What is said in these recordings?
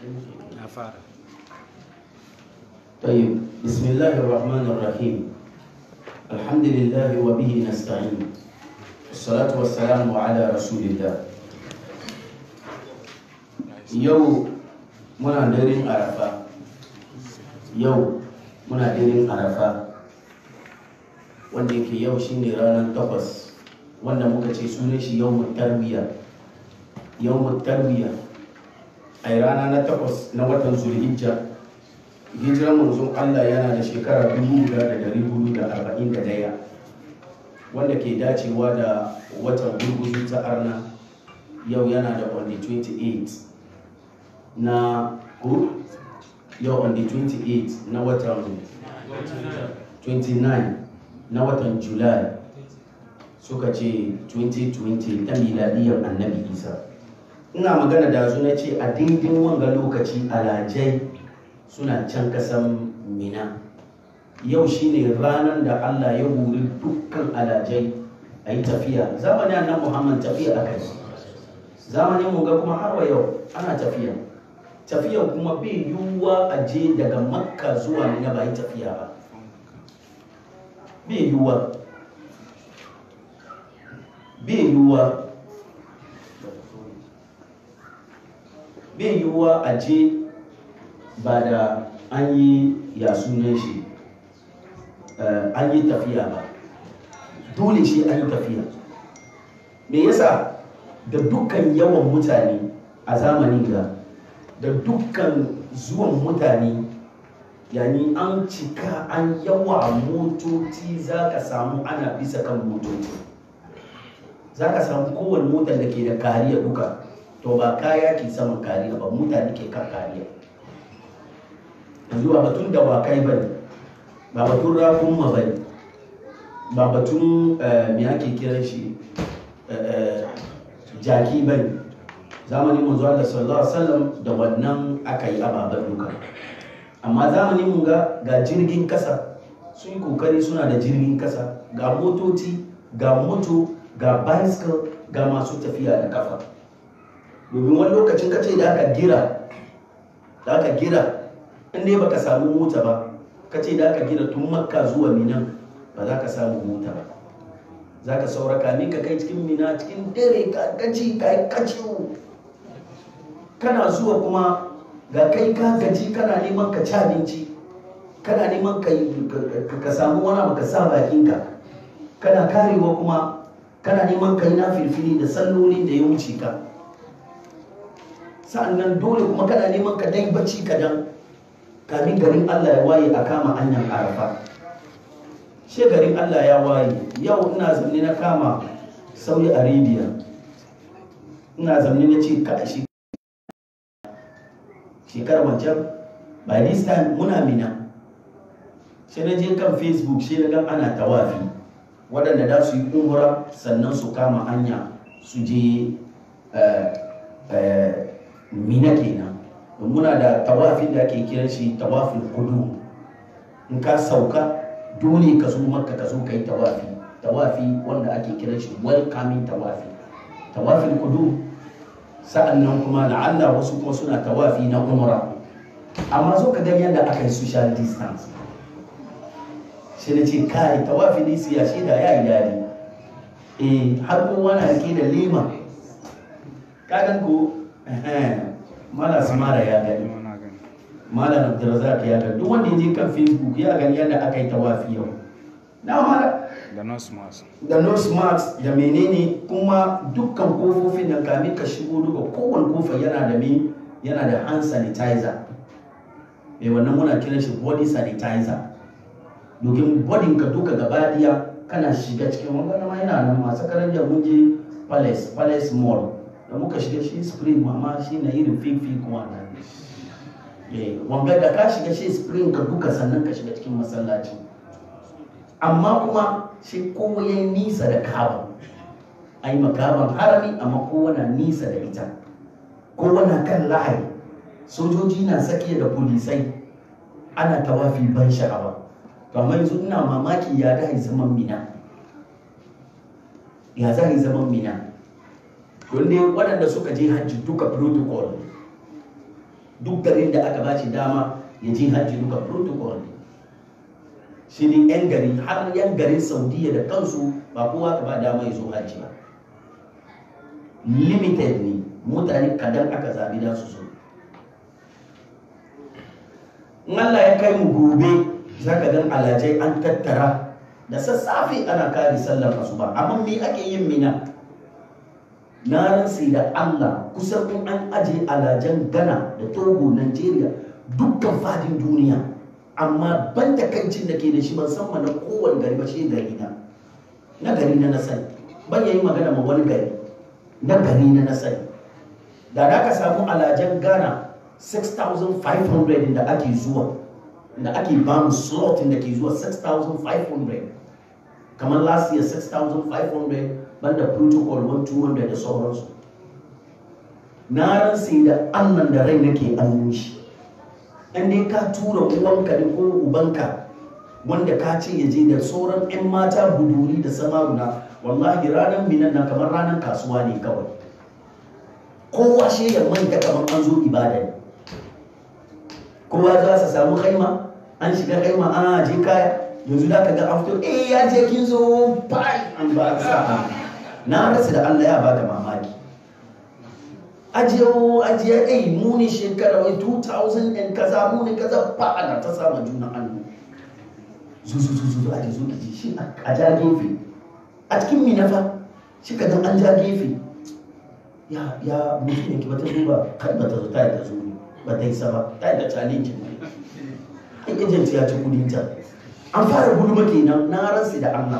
na fara طيب بسم الله الرحمن الرحيم الحمد لله وبه نستعين والصلاة والسلام على رسول الله يو منا ديرين عرفة يو منا ديرين عرفة wanda yake yau shine ranar takwas wanda muka ce sunan shi yau tarbiya yau tarbiya a rana na takwas na watan zulhijja hijiran manzon Allah yana da shekara 1441 wanda ke dacewa da watan gurguzu ta arna yau yana da on the 28 na ko yau on the 28 na watan 29 na watan july suka ce 2020 ta miladiyar annabi isa ina magana da su na ce a daidai wanga lokaci alajai suna can kasan mina yau shine ranar da allah ya huri dukkan alajai a yi tafiya zamanin annan muhammad tafiya aka yi zamanin mu ga kuma har wa yau ana tafiya tafiya kuma bai yiwuwa a je daga makka zuwa mina ba yi tafiya ba bai yiwuwa bai yiwuwa bai yiwuwa a je ba da an yi ya sunan shi an yi tafiya ba dole shi an yi tafiya me yasa da dukkan yawan mutane a zamanin ga da dukkan zuwan mutane yani an cika an yawa motoci za ka samu ana bisa kan motoci za ka samu kowane motar da ke da kariya duka to ba kaya ke saman kariya ba mutane ke kan kariya yanzu ba batun dawakai ba ne ba batun rakunma ba ne ba batun me ake kiran shi jaki ba ne zamanin manzo Allah sallallahu alaihi wasallam da wannan aka yi ababen duka amma zamanin mu ga ga jirgin kasa sun yi kokari suna da jirgin kasa ga motoci ga moto ga bicycle ga masu tafiya da kafa domin wani lokacin kace da aka gira da aka gira in dai baka samu mota ba kace da aka gira tun makka zuwa minan ba za ka samu mota ba za ka saura kamin ka kai cikin mina cikin dare ka gaji ka yi kaciwo kana zuwa kuma ga kai ka gaji kana neman ka ci abinci kana neman ka samu wani abu ka sa bakinka kana karewa kuma kana neman ka yi na filfili da sallolin da ya wuce ka sa'annan dole kuma kana neman ka dai bacci kadan kamin garin Allah ya waye a kama hanyar arafa she garin Allah ya waye yau ina zamne na kama saudi arabia ina zamne na ce ka shi shekarar wancan by this time muna mina sai na je kan facebook sai na gan ana tawafi waɗanda da su yi umura sannan su kama hanya su je mina kenan muna da tawafin da ake kiran shi tawafin kudu in ka sauka dole ka zo makka ka zo ka yi tawafi tawafi wanda ake kiran shi welcoming tawafi tawafin kudu sa'an nan kuma la'alla wasu kuma suna tawafi na umra amma zo ka gani yadda aka yi social distance shi na ce kai tawafi ne siya shi da ya yi dadi eh har kowa na rike da lema kagan ko mala samara ya gani malam abdulrazak ya gani duk wanda ya je kan facebook ya gani yadda aka yi tawafi yau na mala da nose mask da nose mask da menene kuma dukkan kofofin da kamin ka shigo duka kowane kofa yana da me yana da hand sanitizer mai wannan muna kiran shi body sanitizer domin bodin ka duka gaba daya kana shiga cikin wanga ma yana nan masu karanja mun je palace palace mall da muka shiga shi spring mama shi na irin fake fake wannan wanga da ka shiga shi spring ka duka sannan ka shiga cikin masallaci amma kuma shi kowa ya nisa da kaba a yi makaban harami amma kowa na nisa da ita kowa na kan lahari sojoji na sakiya da polisai ana tawafi ban sha'awa to amma yanzu ina mamaki ya da zaman mina ya za yi zaman mina don dai waɗanda suka je hajji duka protocol duk garin da aka bashi dama ya je hajji duka protocol ne shi ne yan gari har yan garin saudiya da kansu ba kowa ka ba dama ya zo hajji ba limited ne mutane kadan aka zabi da su zo in Allah ya kai mu gobe za ka gan alajai an tattara da sassafe ana kare sallar asuba amma me ake yin mina na ransa da Allah kusan in an aje alajan Ghana da Togo Nigeria dukkan fadin duniya amma ban takaicin da ke da shi ban san na kowane gari ba shi gari na na gari na na sani ban yayi magana ma wani gari na gari na na sani da da ka samu alajan Ghana 6,500 da ake zuwa da ake ba mu slot da ke zuwa 6,500 kamar last year 6,500 banda protocol 1,200 da sauransu na ransa da annan da rai nake annin shi in dai ka tura uwanka ne ko ubanka wanda ka ce ya je da sauran 'yan mata buduri da samaruna wallahi ranar minan na kamar ranar kasuwa ne kawai kowa shi ya manta kamar an zo ibada ne kowa za su samu haima an shiga haima a je kaya yanzu da ka ga after eh ya je kin zo bai an ba sa na rasa da Allah ya baka mamaki ajiye ajiye eh mu ne shekara wai 2000 and kaza mu ne kaza ba ana ta sama juna hannu zu zu zu zu aje zo ki shi a ja gefe a cikin minafa shi ka an ja gefe ya ya mutum ne ki bata duba kai bata zo ta ta zo ba ta yi sama ta yi da challenge ne in agent ya ci kudin ta an fara gulma kenan na ransu da Allah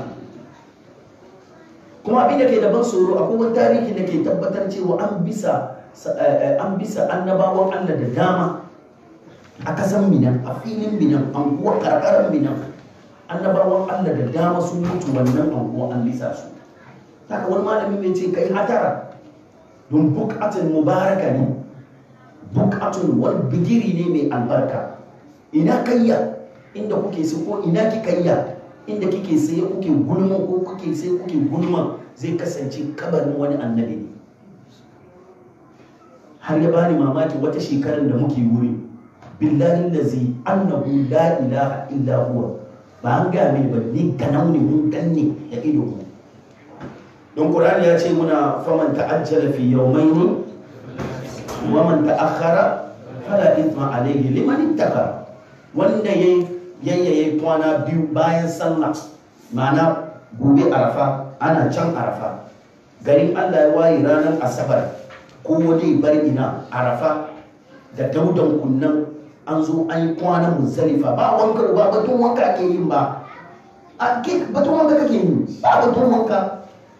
kuma abin da ke da ban tsoro akwai wani tarihi da ke tabbatar cewa an bisa an bisa annabawan Allah da dama a kasan minan a filin minan anguwa karkarar minan annabawan Allah da dama sun mutu wannan anguwa an bisa su haka wani malami mai ce kai hatara don bukatun mubaraka ne bukatun wani bigiri ne mai albarka ina kayya inda kuke sai ko ina kikayya inda kike sai kuke gulma ko kuke sai kuke gulma zai kasance kabarin wani annabi ne har ya bani mamaki wata shekarar da muke wuri billahi lazi annahu la ilaha illa huwa ba an gaya mini ba ni ganau ne mun ganne da ido mu don qur'ani ya ce muna faman ta'ajjala fi yawmayn wa man ta'akhkhara fala ithma alayhi liman ittaqa wanda yayi yayyaye kwana biyu bayan sallah ma'ana gobe arafa ana can arafa garin Allah ya waye ranar asabar ko wani bar ina arafa da daudan kunnan an zo an yi kwanan musalifa ba wanka ba batun wanka ke yin ba a ke batun wanka kake yi ba batun wanka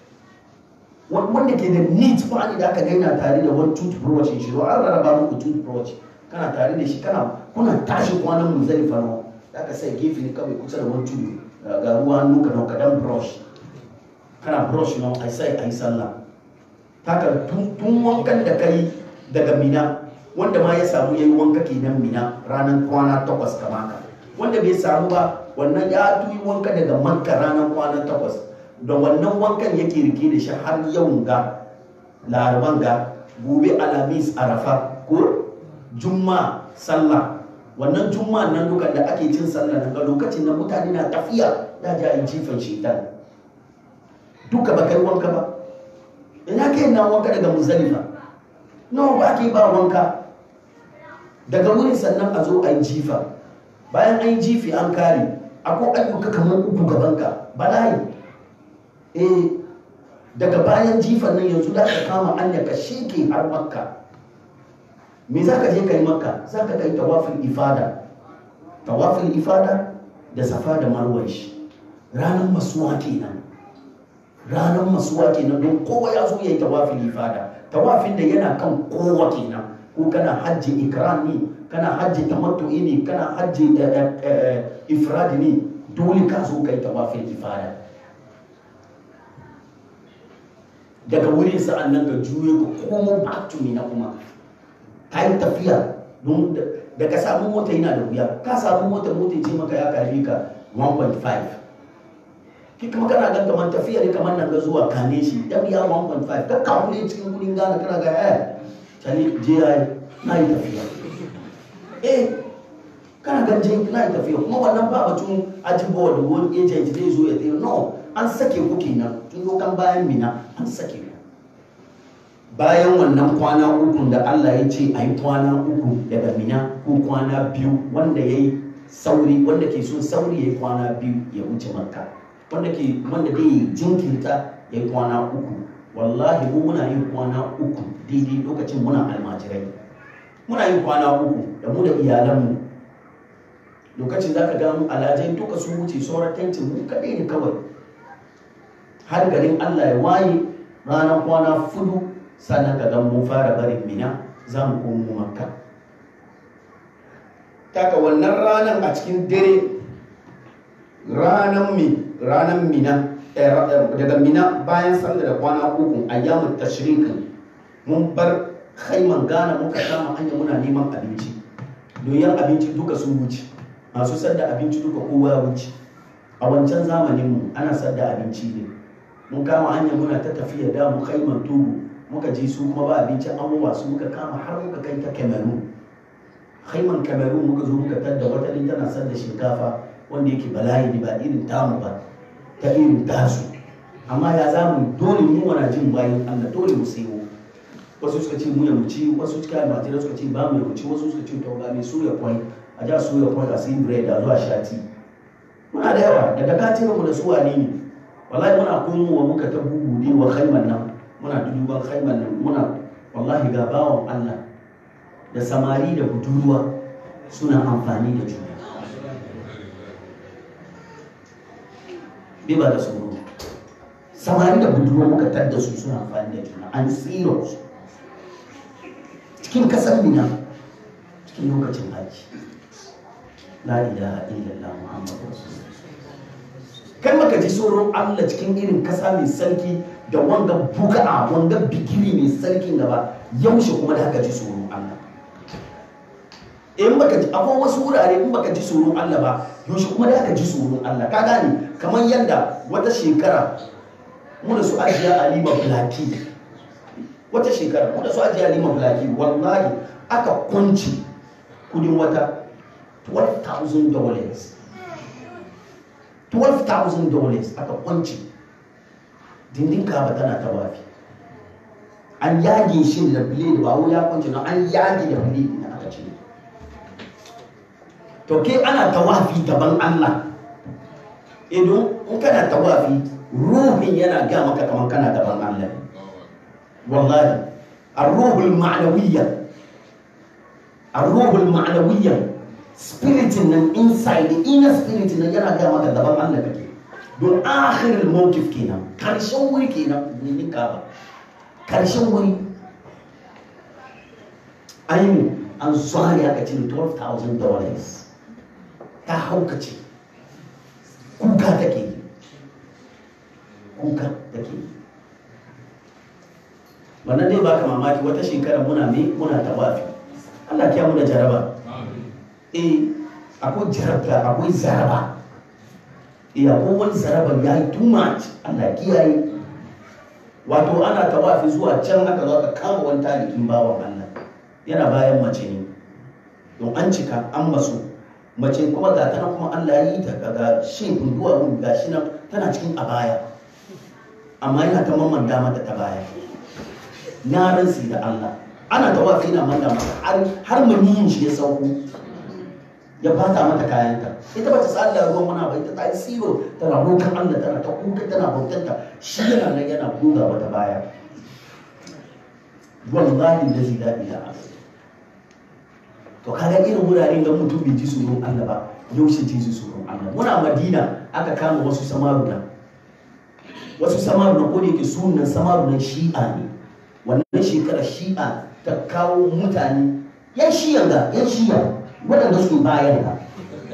wanda ke da neat ba ne da aka gaina tare da wani toothbrush shi an rarraba muku toothbrush kana tare da shi kana kuna tashi kwanan musalifa na da aka sai gefe ne kawai kusa da wani tudu ga ruwa hannu ka nauka dan brush kana brush na a sai a yi sallah haka tun wankan da kai daga mina wanda ma ya samu ya yi wanka kenan mina ranar kwana takwas kama ka wanda bai samu ba wannan ya tuyi wanka daga makka ranar kwana takwas da wannan wankan yake rike da shi har yau ga laraban ga gobe alamis arafa ko juma sallah wannan juma nan duka da ake cin sallah daga lokacin da mutane na tafiya da ja yi jifan shaitan duka ba kai wanka ba ina kai na wanka daga muzalifa nawa ba ke ba wanka daga wurin sannan a zo a yi jifa bayan an yi jifi an kare akwai ayyuka kamar uku gabanka bala'i eh daga bayan jifan nan yanzu da ka kama anya ka sheke har makka me za ka je ka yi makka za ka kai tawafin ifada tawafin ifada da safa da marwan shi ranar masuwa kenan ranar masuwa kenan don kowa ya zo ya yi tawafin ifada tawafin da yana kan kowa kenan ko kana hajji ikram ne kana hajji tamattu'i ne kana hajji ifradi ne dole ka zo kai tawafin ifada daga wurin sa'an nan ka juye ka komo back to na kuma ka yi tafiya don da ka samu mota yana da wuya ka samu mota mota ce maka ya karbi ka 1.5 ki kuma kana gan kamar tafiya ne kamar nan ga zuwa kane shi ya biya 1.5 ka kawo ne cikin kudin gana kana ga eh tani je ya na yi tafiya eh kana ganje na yi tafiya kuma wannan ba batun ajibawa da wani agent zai zo ya tsaye no an sake ku kenan tun dokan bayan mina an sake ku bayan wannan kwana uku da Allah ya ce a yi kwana uku daga mina ko kwana biyu wanda ya yi sauri wanda ke son sauri ya yi kwana biyu ya wuce makka wanda ke wanda zai jinkirta ya yi kwana uku wallahi mu muna yin kwana uku daidai lokacin muna almajirai muna yin kwana uku da mu da iyalanmu lokacin za ka gano alajai duka sun wuce sauran tentin mu kaɗai ne kawai har garin allah ya waye ranar kwana fudu sannan ka gan mun fara barin mina za mu komo makka taka wannan ranar a cikin dare ranar mi ranar mina daga mina bayan sallah da kwana uku ayyamun tashrikin mun bar haiman gana muka kama hanya muna neman abinci doyin abinci duka sun wuce masu sadda abinci duka kowa ya wuce a wancan zamanin mu ana sadda abinci ne mun kama hanya muna ta tafiya da mu haiman togo muka je su kuma ba abinci an wasu muka kama har muka kai ta cameroon haiman cameroon muka zo muka tadda wata din tana sadda shinkafa wanda yake bala'i ne ba irin tamu ba ta irin tasu amma ya za mu dole mu wana jin bayan allah dole mu sayo wasu suka ce mu ya mu ci wasu suka yi matira suka ce ba mu ya mu ci wasu suka ce to ga mai suya kwai a ja suya kwai a sai bread a zuwa shati muna da yawa daga katin mu da su wane ne wallahi muna komowa muka ta bubude wa khaiman nan muna duduban khaiman nan muna wallahi ga bawan allah da samari da budurwa suna amfani da juna bai ba da tsoro samari da budurwa muka tadda su suna amfani da juna an tsiro su cikin kasar mina cikin lokacin haji la ilaha illallah muhammadu rasulullah kai maka ji tsoron allah cikin irin kasa mai sarki da wanga buga'a wanga bigiri mai sarkin gaba yaushe kuma da haka ji tsoron allah in baka ji akwai wasu wurare in baka ji tsoron Allah ba yaushe kuma da aka ji tsoron Allah ka gane kamar yadda wata shekara mu da su ajiya Alima Blaki wata shekara mu da su ajiya Alima Blaki wallahi aka kunci kudin wata 12,000 dollars 12,000 dollars aka kunci dindin kaba tana tawafi an yage shi da blade ba wai ya kunci na an yage da blade na aka cire to ke ana tawafi gaban Allah idan in kana tawafi ruhin yana ga maka kamar kana gaban Allah wallahi ar-ruhul ma'nawiyya ar-ruhul ma'nawiyya spirit nan inside the inner spirit nan yana ga maka gaban Allah kake don akhirul mawqif kenan karshen wuri kenan ne ka ba karshen wuri ayi an zuwa aka cire 12,000 dollars ta haukace kuka take kuka take wannan dai baka mamaki wata shekara muna me muna tawafi Allah kiya mu da jaraba eh akwai jarabta akwai zaraba eh akwai wani zaraban ya yi too much Allah kiyaye wato ana tawafi zuwa can aka zo aka kama wani talikin bawan Allah yana bayan mace ne don an cika an maso mace kuma ga tana kuma Allah ya yi ta ga shefin duwawun ga shi nan tana cikin abaya amma yana ta mamanda mata ta baya na ransi da Allah ana tawafi na manda mata har har maniyin shi ya sauko ya bata mata kayanta ita ba ta tsalla ruwan mana ba ita ta yi siro tana rokan Allah tana ta kuka tana bautanta shi yana nan yana buga mata baya wallahi da zai daɗi da Allah to kaga irin wuraren da mutum bai ji tsoron Allah ba yaushe ji tsoron Allah muna Madina aka kama wasu samaruna wasu samaruna ko da yake sunan samarunan shi'a ne wannan shekarar shi'a ta kawo mutane yan shi'a ga yan shi'a waɗanda suke bayan ga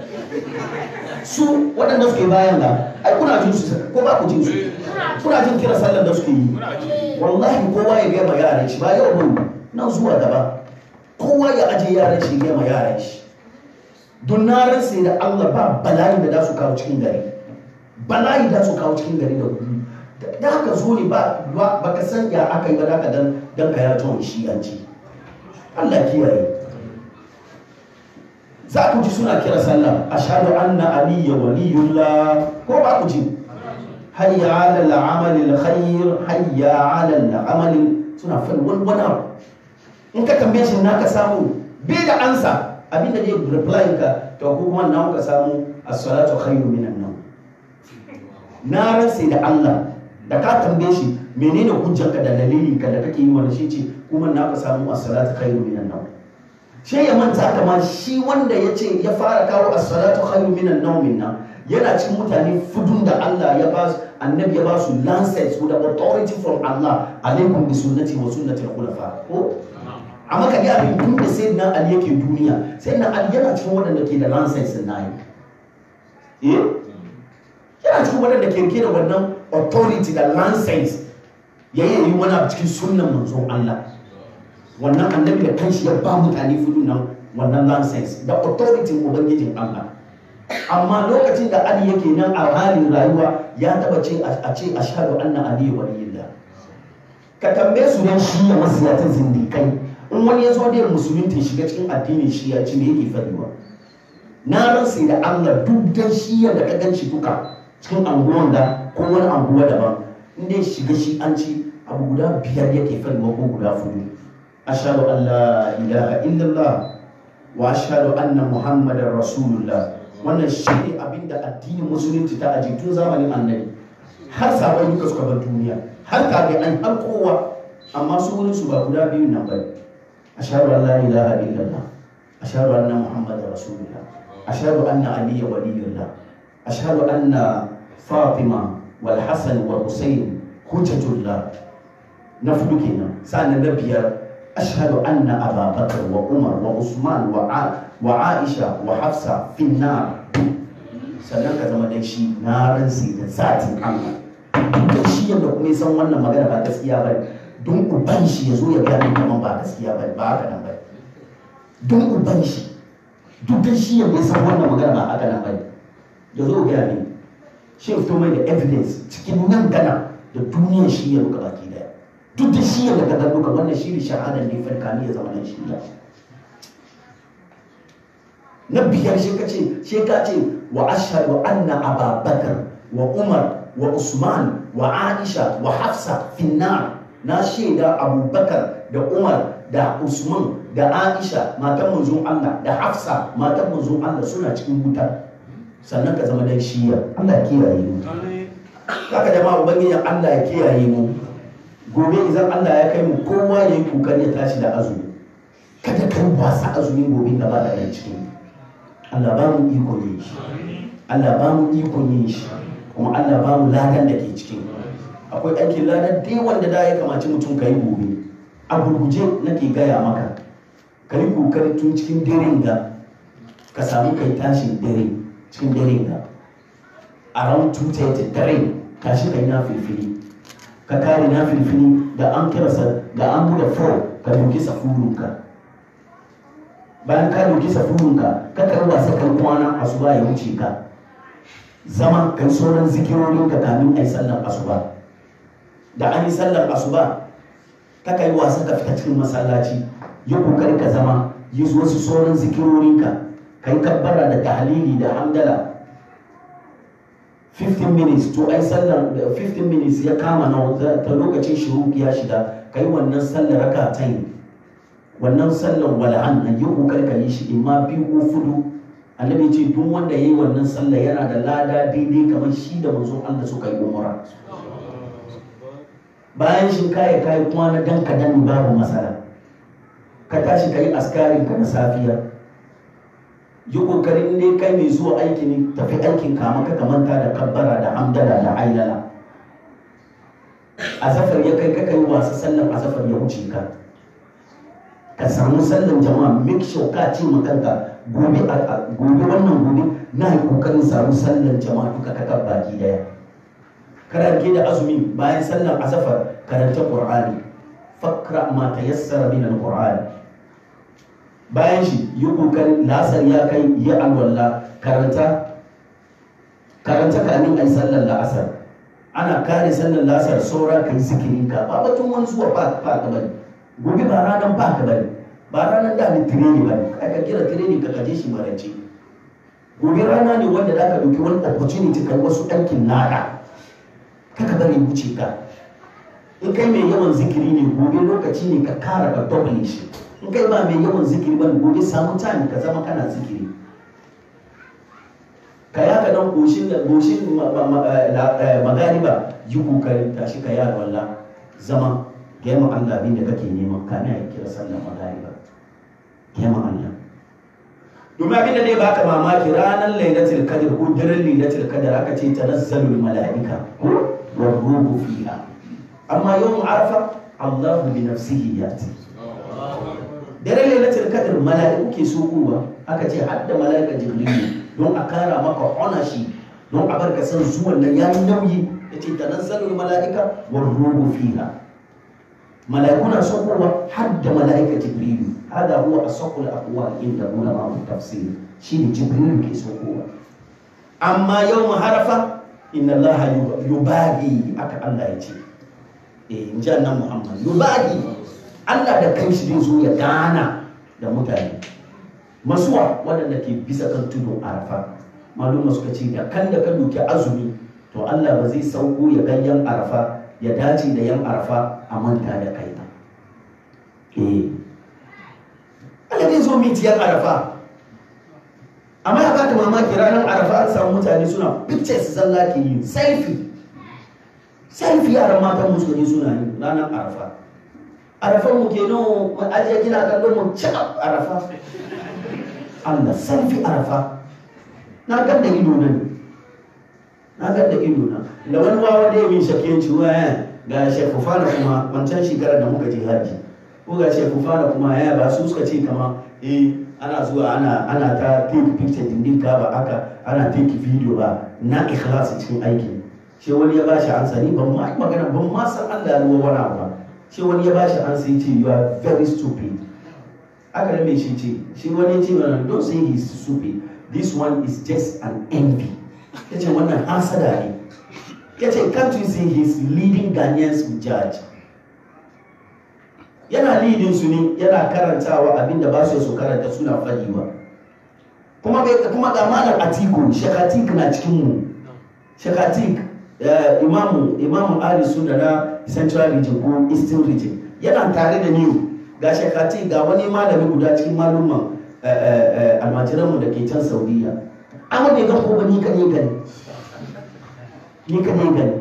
su waɗanda suke bayan ga ai kuna jin su ko ba ku jin su kuna jin kira sallar da suke yi wallahi kowa ya gaya ma yaran shi ba yau bane nan zuwa gaba kowa ya aje yaran shi ya ma yaran shi don na ransa da Allah ba bala'i da za su kawo cikin gari bala'i da su kawo cikin gari da gudu da haka zo ne ba ba ka san ya aka yi ba da ka dan dan ka ya tuwon shi an ci Allah kiyaye za ku ji suna kira sallah ashhadu anna aliyya waliyullah ko ba ku ji hayya ala al'amal alkhair hayya ala al'amal suna fal wani wani abu in ka tambaye shi na ka samu bai da ansa abinda zai reply ka to ko kuma na ka samu as-salatu khairu minan nawm na ransa da Allah da ka tambaye shi menene hujjarka da dalilinka da kake yi wani shi ce kuma na ka samu as-salatu khairu minan nawm sai ya manta kama shi wanda ya ce ya fara kawo as-salatu khairu minan nawm nan yana cikin mutane fudun da Allah ya ba su annabi ya ba su lancet with the authority from Allah alaikum bi sunnati wa sunnati al-khulafa ko amma ka ga abin tun da sayyidina Ali yake duniya sayyidina Ali yana cikin waɗanda ke da lancet na yi eh yana cikin waɗanda ke rike da wannan authority da lancet ya yi wani abu cikin sunnan manzon Allah wannan annabi da kanshi ya ba mutane fudu nan wannan lancet da authority ubangijin Allah amma lokacin da Ali yake nan a halin rayuwa ya taba ce a ce ashhadu anna ali waliyullah ka tambaye su dan shi ya masiyatan zindikai in wani ya zo da musulunci shiga cikin addinin shi ya ci me yake fadiwa na ransa da Allah duk dan shi ya da kagan shi duka cikin anguwan da ko wani anguwa daban in dai shiga shi an ci abu guda biyar yake fadiwa ko guda fudu ashhadu an la ilaha illallah wa ashhadu anna muhammadar rasulullah wannan shi ne abin da addinin musulunci ta aji tun zamanin annabi har sabon duka suka bar duniya har kaga an har kowa amma su wurin su ba guda biyu nan bane ashhadu an la ilaha illallah ashhadu anna muhammadar rasulullah ashhadu anna aliyya waliyullah ashhadu anna fatima wal hasan wal husayn hujjatullah na fudu kenan sa'an na biyar ashhadu anna ababakar wa umar wa usman wa wa aisha wa hafsa finna sannan ka zama dan shi na ransi da zatin allah da shi yadda kuma san wannan magana ba gaskiya ba don uban shi ya zo ya gaya min kaman ba gaskiya ba ba haka nan ba don uban shi duk da shi yadda ya san wannan magana ba haka nan ba ya zo gaya min shi fito mai da evidence cikin nan gana da duniyar shi ya duka baki daya duk da shi yadda ka duka wannan shi ne shahadar ne farka ne ya zama nan shi ya na biyar shi ka ce shi ka ce wa ashhadu anna ababakar wa umar wa usman wa aisha wa hafsa finnar na shaida abubakar da umar da usman da aisha matan manzon allah da hafsa matan manzon allah suna cikin wuta sannan ka zama dan shiya allah ya kiyaye mu haka jama'a ubangiji allah ya kiyaye mu gobe idan allah ya kai mu kowa ya yi kokari ya tashi da azumi kada ka wasa azumin gobe gaba da yan cikin Allah ba mu iko yin shi Allah ba mu iko yin shi kuma Allah ba mu ladan da ke cikin akwai aikin ladan da wanda da ya kamaci mutum ka yi gobe a gurguje nake gaya maka ka yi kokari tun cikin daren ga ka samu kai tashin dare cikin daren ga around 2:30 dare tashi kai na filfili ka kare na filfili da an kirasa da an bude 4 ka duki safurunka bayan ka dauki safurinka ka kai wasa kan kwana asuba ya wuce ka zama kan sauran zikirorin ka kamin ai sallar asuba da an yi sallar asuba ka kai wasa ka fita cikin masallaci yi kokari ka zama yi wasu sauran zikirorin ka kai kabbara da tahlili da hamdala 15 minutes to ai sallar 15 minutes ya kama na ta lokacin shuruki ya shiga kai wannan sallar raka ta yi wannan sallan wala'an nan yi kokar ka yi shi in ma biyu ko fudu annabi ce duk wanda ya yi wannan sallah yana da lada daidai kamar shi da manzon Allah suka yi umara bayan shi kaya kayi kwana dan ka dani babu matsala ka tashi ka yi askarin ka na safiya yi kokarin ne kai mai zuwa aiki ne tafi aikin kama ka manta da kabbara da hamdala da ailala azafar ya kai ka kai wasa sallan azafar ya wuce ka ka samu sallan jama'a make sure ka ce makanka gobe gobe wannan gobe na yi kokarin samu sallan jama'a duka ka baki daya karanta da azumi bayan sallan asafar karanta qur'ani fakra ma tayassara min alqur'ani bayan shi yi kokarin lasar ya kai ya alwala karanta karanta kamin ai sallan la'asar ana kare sallan la'asar saura kai zikirin ka ba batun wani zuwa ba ka bane gobe ba ranar ba ka bane ba ranar da ni tireni ba ne kai ka kira tireni ka kaje shi marance gobe rana ne wanda za ka ɗauki wani opportunity kai wasu aikin nada kaka bari wuce ka in kai mai yawan zikiri ne gobe lokaci ne ka kara ka double shi in kai ba mai yawan zikiri ba gobe samu time ka zama kana zikiri ka ya ka dan goshin da goshin magariba yi kokarin tashi ka yara wallah zama gema Allah abin da kake nema kana ya kira sallar magariba gema Allah domin abin da zai baka mamaki ranar lailatul qadr ko daren lailatul qadr aka ce tanazzalul malaika ko warruhu fiha amma yawm arafa Allah bi nafsihi yati daren lailatul qadr malaiku ke sokowa aka ce hadda malaika jibril don a kara maka ownership don a barka san zuwan nan yayi nauyi yace tanazzalul malaika warruhu fiha malaiku na sokowa hadda malaika jibril هذا هو أصح الأقوال عند علماء التفسير شيء جبريل كيسوكوا أما يوم عرفة إن الله يباغي أك الله يجي إيه جانا محمد يباغي الله da kanshi zai zo ya gana da mutane masuwa waɗanda ke bisa kan tudun arafa maluma suka ce da kan da ka doki azumi to Allah ba zai sauko ya gan yan arafa ya dace da yan arafa a manta da kai ba eh Allah zai zo mitiyar arafa amma ya bata mamaki ranar arafa an samu mutane suna pictures zalla ke yi selfie selfie yaran matan musulmi suna yi ranar arafa arafan mu ke nan mu ajiye gina kallon mu cakap arafa Allah selfie arafa na gan da ido nan na gan da ido na da wani wawa da ya min shakiyanci wa ga shekufana kuma wancan shekarar da muka je haji ko ga ce kufana kuma ya ba su suka ce kama eh ana zuwa ana ana ta take picture din ka ba aka ana take video ba na ikhlasi cikin aiki shi wani ya bashi ansa ni ban ma magana ban ma san Allah ya ruwa wani ba shi wani ya bashi ansa yace you are very stupid aka da me shi ce shi wani ya ce mana don't say he is stupid this one is just an envy yace wannan hasada ne yace can't you see he is leading Ghanaians with judge yana lidin su ne yana karantawa abinda ba su su karanta suna faɗi ba kuma kuma ga malam atiku shekatik na cikin mu shekatik imamu imamu ali sunna na central region ko eastern region yana tare da ni ga shekatik ga wani malami guda cikin malumman almajiranmu da ke can saudiya amma bai gan ko ba ni ka ne gani ni ka ne gani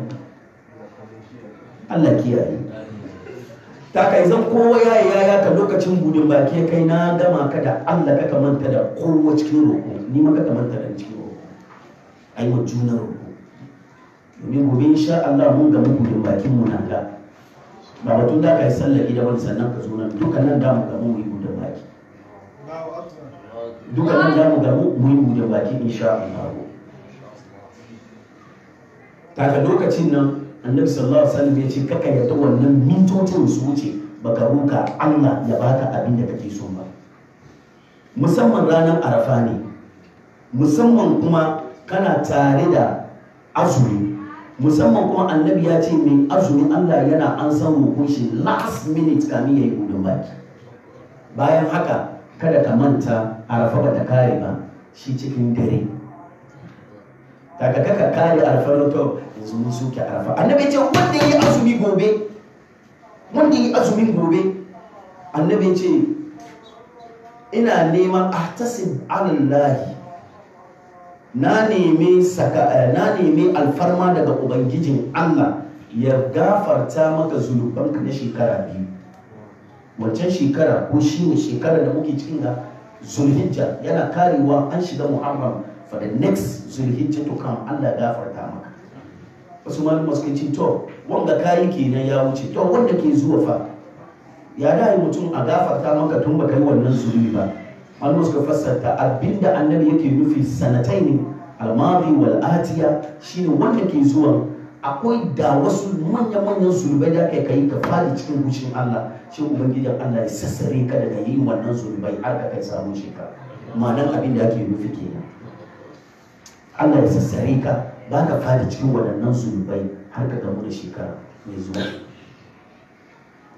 Allah kiyaye ta kai zan kowa ya yi yaya ka lokacin gudun baki ya kai na gama ka da Allah ka manta da kowa cikin roƙo ni ma ka manta da cikin roƙo ai wa juna roƙo domin gobe insha Allah mun ga gudun bakin mu nan ga ba batun da ka yi sallar gida wani sannan ka zo nan duka nan da mu ga mu yi gudun baki duka nan da mu ga mu yi gudun baki insha Allah ta lokacin nan annabi sallallahu alaihi wasallam ya ce kaka yadda wannan mintocin su wuce baka roka Allah ya baka abin da kake so ba musamman ranar arafa ne musamman kuma kana tare da azumi musamman kuma annabi ya ce mai azumi Allah yana an san roƙon shi last minute kamin ya yi gudun baki bayan haka kada ka manta arafa ba ta kare ba shi cikin dare daga kaka kare arafa to yanzu mun soke arafa annabi ce wanda yi azumi gobe wanda yi azumin gobe annabi ce ina neman ahtasib alallahi na nemi saka na nemi alfarma daga ubangijin Allah ya gafarta maka zunubanka na shekara biyu wancan shekara ko shi ne shekara da muke cikin ga zulhijja yana karewa an shiga muharram for the next zulhijja to come Allah gafarta maka wasu malama suka ce to wanda kayi kenan ya wuce to wanda ke zuwa fa ya da mutum a gafarta maka tun baka yi wannan zulubi ba malama suka fassarta abinda annabi yake nufi sanatai ne almadi wal atiya shine wanda ke zuwa akwai da wasu manya-manyan zulubai da aka kai ka fadi cikin hushin Allah shi ubangijin Allah ya sassare ka daga yin wannan zulubai har ka kai samun shekara ma'anar abin da ake nufi kenan Allah ya sassare ka ba ka fadi cikin waɗannan zulubai har ka gamu da shekara mai zuwa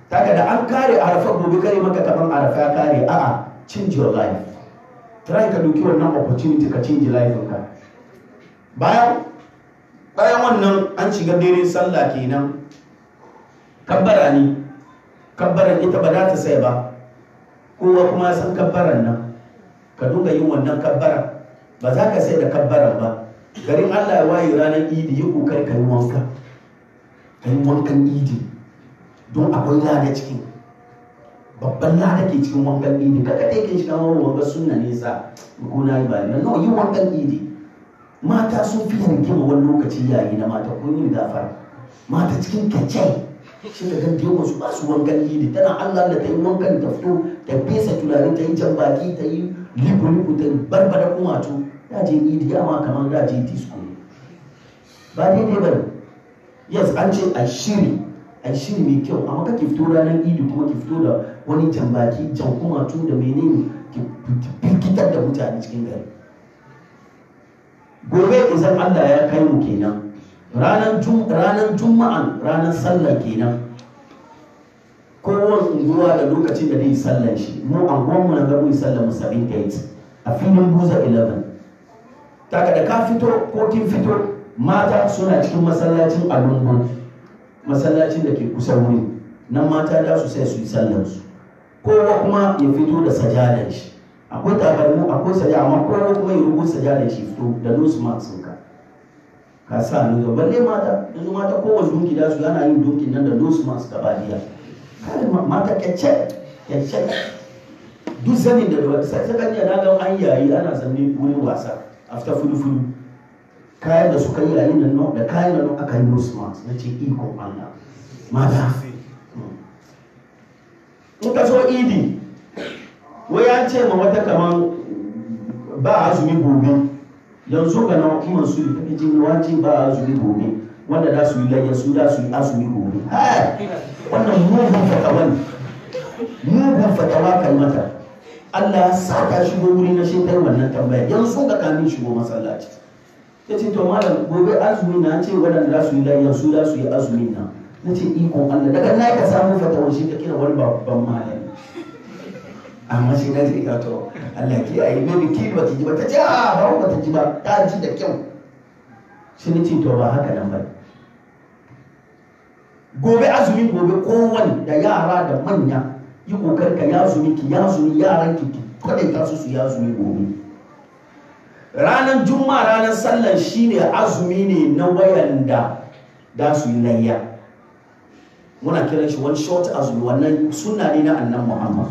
kaga da an kare arafa gobe kare maka kaman arafa ya kare a'a change your life try ka duki wannan opportunity ka change life ka bayan bayan wannan an shiga dare sallah kenan kabbara ne kabbaran ita ba za ta sai ba kowa kuma san kabbaran nan ka dunga yin wannan kabbara ba za ka sai da kabbaran ba garin allah ya waye ranar idi yi kokari ka yi wanka ka yi wankan idi don akwai lada cikin babban lada ke cikin wankan idi ka kaɗai ke shiga wani wankan sunna nesa ko na yi bayan no yi wankan idi mata sun fi rigima wani lokaci yayi na mata kun yi gafara mata cikin kyace shi da gan dewa su ba su wankan idi tana allah da ta yi wankan ta fito ta fesa turare ta yi jan baki ta yi liku-liku ta barbada kumatu ya je idi ya ma kamar da je disco ba daidai ba ne yes an ce a shiri a shiri mai kyau amma kake fito ranar idi kuma ki fito da wani jan baki jan kumatu da menene ki firgitar da mutane cikin gari gobe idan allah ya kai mu kenan ranar juma'an ranar sallar kenan kowane unguwa da lokacin da zai sallar shi mu anguwanmu na gabu sallar mu 78 a filin buza 11 daga da ka fito ko kin fito mata suna cikin masallacin alumbu masallacin da ke kusa wuri nan mata da su sai su yi sallar su kowa kuma ya fito da sajadar shi akwai tabarmu akwai sajada amma kowa kuma ya rubuta sajadar shi fito da nose mask ka ka sa ni zo balle mata yanzu mata kowace dunki da su yana yin dunkin nan da nose mask gaba daya kare mata kyace kyace duk zanin da da sai saka ne na ga an yayi ana zanne wurin wasa after fudu fudu kayan da suka yi yayin nan da kayan nan aka yi nose mask na ce iko Allah mata in ka so idi wai an ce ma wata kaman ba azumi gobe yanzu ga nan kuma su da take jin wace ba azumi gobe wanda za su yi layya su da su yi azumi gobe wannan mugun fatawa ne mugun fatawa kai mata Allah ya sa ta shigo wuri na shekar wannan tambaya yanzu ga kamin shigo masallaci ya ce to malam gobe azumi na ce waɗanda za su yi layya su da su yi azumi na na ce ikon Allah daga na ka samu fatawa shi ka kira wani babban malami amma shi na zai to Allah ki ayi maybe ki ba ta ji ba ta ce a ba ba ta ji ba ta ji da kyau shi ne ce to ba haka nan ba gobe azumin gobe kowane da yara da manya yi kokar ka ya zumi ki ya zumi yaran ki ki kwadai ka su su ya zumi gobe ranar juma'a ranar sallar shine azumi ne na wayanda da su yi layya muna kiran shi wani short azumi wannan sunna ne na annan muhammad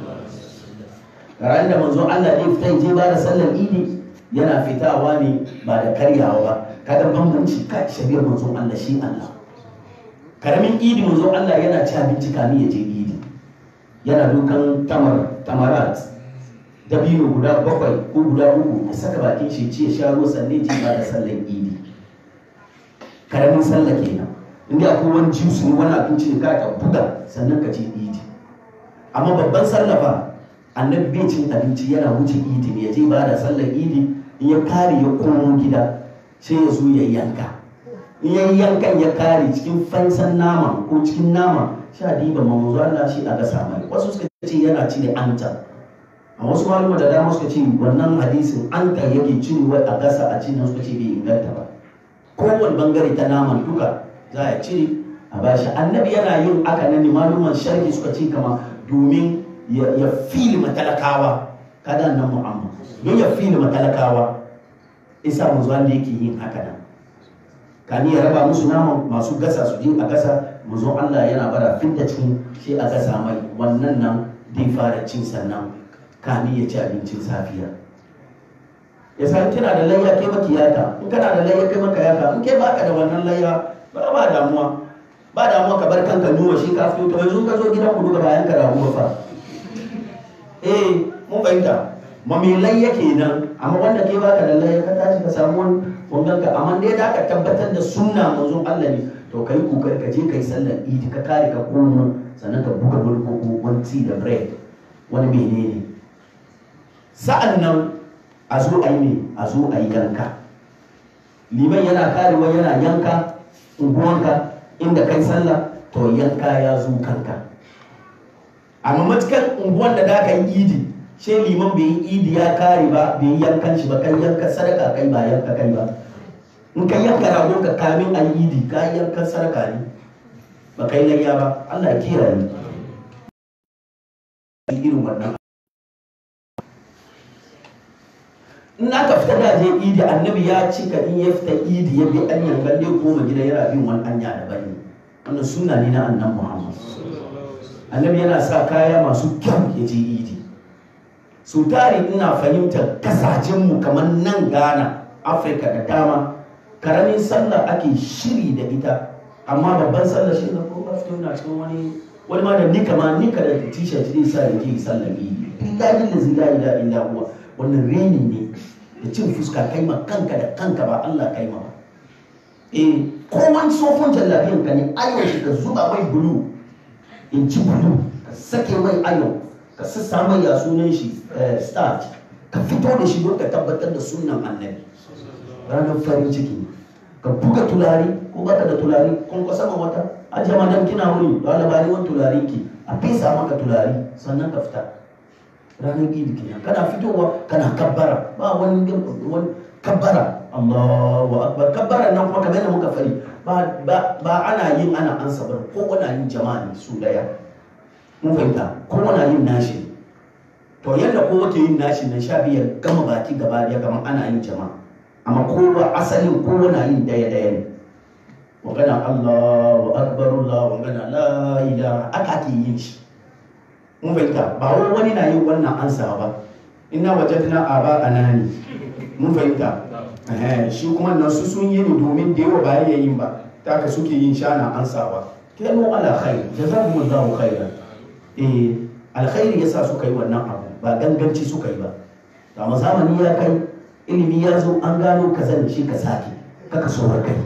ranar da manzo Allah ne fita je ba da sallar idi yana fitawa ne ba da karyawa ba kada bambanci ka shari'ar manzo Allah shi Allah karamin idi manzo Allah yana ci abinci kamin ya je idi yana dukan tamar tamarat dabino guda bakwai ko guda uku ya saka bakin shi ci ya sha ruwa sannan ji ba da sallar idi karamin sallah kenan inda akwai wani juice ne wani abinci ne ka ka buga sannan ka je idi amma babban sallah fa annabi bai cin abinci yana wuce idi ne ya je ba da sallar idi in ya kare ya komo gida sai ya zo ya yanka in ya yankan ya kare cikin fansan nama ko cikin nama sha diba mamuzu Allah shi a gasa mai wasu suka ce yana ci da anta a wasu malama da dama suka ce wannan hadisin anta yake cin wai a gasa a cin nan suka ce bai inganta ba kowane bangare ta naman duka za a cire a bashi annabi yana yin aka nan ne maluman sharhi suka ce kama domin ya fili matalakawa kada nan mu'amma don ya fili matalakawa isa mu zuwa da yake yin haka nan kani ya raba musu naman masu gasa su je a gasa manzon Allah yana bara fidda cikin shi a gasa mai wannan nan zai fara cin sannan kani ya ci abincin safiya ya san kina da layya kai maki yaka in kana da layya kai maka yaka in kai baka da wannan layya ba ba damuwa ba damuwa ka bar kanka nuwa shi ka fito to yanzu ka zo gidan ku duka bayan ka rahu fa eh mun fahimta mamilai yake nan amma wanda ke baka da layya ka tashi ka samu wani wangan ka amma dai da ka tabbatar da sunna manzon Allah ne to kai kokari ka je kai sallar idi ka kare ka komo sannan ka buga wani koko wani tea da bread wani menene sa'an nan a zo a yi ne a zo a yi yanka liman yana karewa yana yanka unguwanka inda kai sallah to yanka ya zo kanka amma matukan unguwan da da ka yi idi she liman bai yi idi ya kare ba bai yi yankan shi ba kai yanka sadaka kai ba yanka kai ba in ka yanka rago ka kamin a yi idi ka yi yankan sadaka ne ba kai layya ba Allah ya kiyaye irin wannan in aka fita da je idi annabi ya cika in ya fita idi ya bi an yankan dai koma gida yana bin wani anya da bane wannan sunna ne na annan muhammad annabi yana sa kaya masu kyau ya je idi su tari ina fahimtar kasashenmu kamar nan ghana afirka da dama karamin sallah ake shiri da ita amma babban sallah shi na ko ba fito na cikin wani wani ma da nika ma nika da t-shirt zai sa ya je sallah idi billahi da zai la illa huwa wannan reni ne da cin fuska kai ma kanka da kanka ba Allah kai ma ba eh ko wani sofon jallabiyan ka ne ayon shi ka zuba mai bulu in ci bulu ka sake mai ayon ka sassa mai ya sunan shi starch ka fito da shi don ka tabbatar da sunan annabi ranar farin ciki ka buga tulari ko baka da tulari kun ka sama wata ajiye madan kina wuri da labari wani tulari ki a fesa maka tulari sannan ka fita ranar idi kenan kana fitowa kana kabbara ba wani wani kabbara Allahu akbar kabbara nan kuma kamar yadda muka fari ba ba ana yin ana ansa bar ko wani yin jama'a ne su daya mun fahimta ko wani yin nashi to yadda ko wake yin nashi nan sha biyar gama baki gaba daya kamar ana yin jama'a amma kowa asalin ko wani yin daya daya ne magana Allahu akbar Allahu magana la ilaha aka ake yin shi mun fahimta ba wai wani na yin wannan ansa ba ina wajadna aba anani mun fahimta shi kuma nan su sun yi ni domin da yawa ba ya yin ba ta ka suke yin shana ansa ba kanu ala khair jazakumullahu khairan eh alkhairi yasa suka yi wannan abu ba ganganci suka yi ba amma zamani ya kai ilimi ya zo an gano ka zan shi ka sake kaka so kai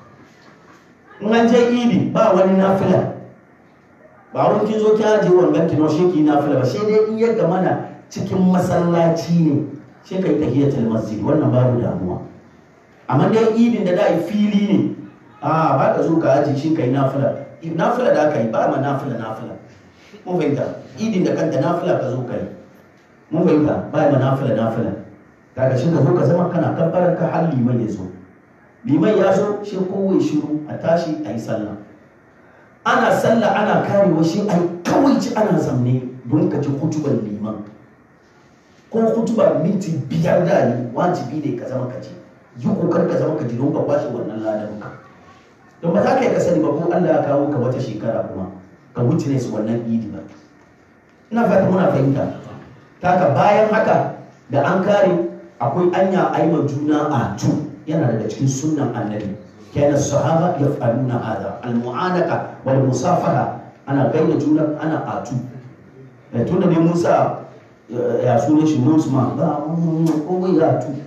in an je idi ba wani nafila ba wani kin zo ki aje wangan ki no shi ki nafila ba sai dai in ya gama na cikin masallaci ne sai kai tahiyatul masjid wannan babu damuwa amma dai idin da dai fili ne a ba ka zo ka aje shi kai nafila nafila da aka yi ba ma nafila nafila mun fahimta idin da kanta nafila ka zo kai mun fahimta ba ma nafila nafila kaga shi ka zo ka zama kana kabbarar ka har liman ya zo liman ya zo shi kowai shiru a tashi a yi sallah ana sallah ana karewa shi ai kawai ci ana zamne don ka ji hutubar liman ko hutuba minti biyar da ne wajibi ne ka zama ka ji yi kokar ka zama ka ji don ka kwashe wannan ladan ka don ba za ka yi ka sani ba ko Allah ya kawo ka wata shekara kuma ka wuce ne su wannan idi ba ina fata muna fahimta taka bayan haka da an kare akwai anya aima juna a tu yana daga cikin sunnan annabi كان الصحابة يفعلون هذا المعانقة والمصافحة أنا بين جونا أنا آتو تuna ne Musa ya sune shi Musma ba kowai ya tu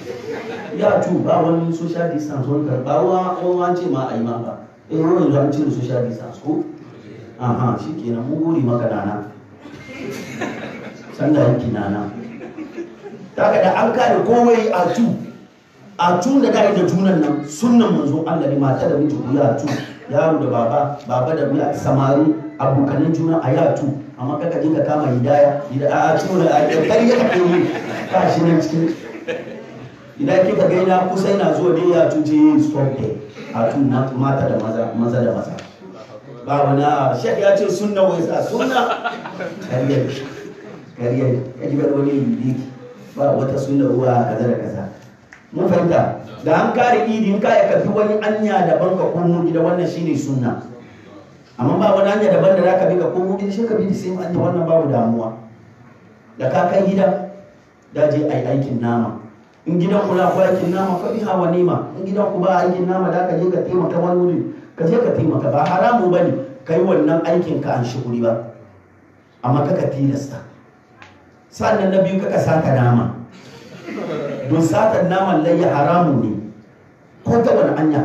ya tu ba wani social distance wani karba wa an ce ma a yi ma ba eh wani yanzu an cire social distance ko aha shi kenan mun gode maka nana sanda yanki nana ta da an kare kowai a tu a tun da dai da junan nan sunnan manzo Allah ne mata da miji ku ya tu yaro da baba baba da biya samari abokanan juna a ya tu amma kaka je ka kama hidaya a a tun da a kari ya kake yi ka shi nan cikin idan kika ga ina kusa ina zuwa dai ya tu je stop day a tun na mata da maza maza da maza ba wani a shek ya ce sunna wai sa sunna kariyar kariyar ya ji wani yi ba wata sunna ruwa kaza da kaza mun fahimta da an kare idi in ka ya kafi wani anya daban ka komo gida wannan shine sunna amma ba wani anya daban da zaka bi ka komo gida shi ka bi sai anya wannan babu damuwa da ka kai gida da je ai aikin nama in gidan ku na ku aikin nama fa biha wa nima in gidan ku ba aikin nama da ka je ka taimaka wani wuri ka je ka taimaka ba haramu bane kai wannan aikin ka an shuguri ba amma kaka tilasta sannan na biyu kaka saka nama don satar naman layya haramu ne ko ta wani anya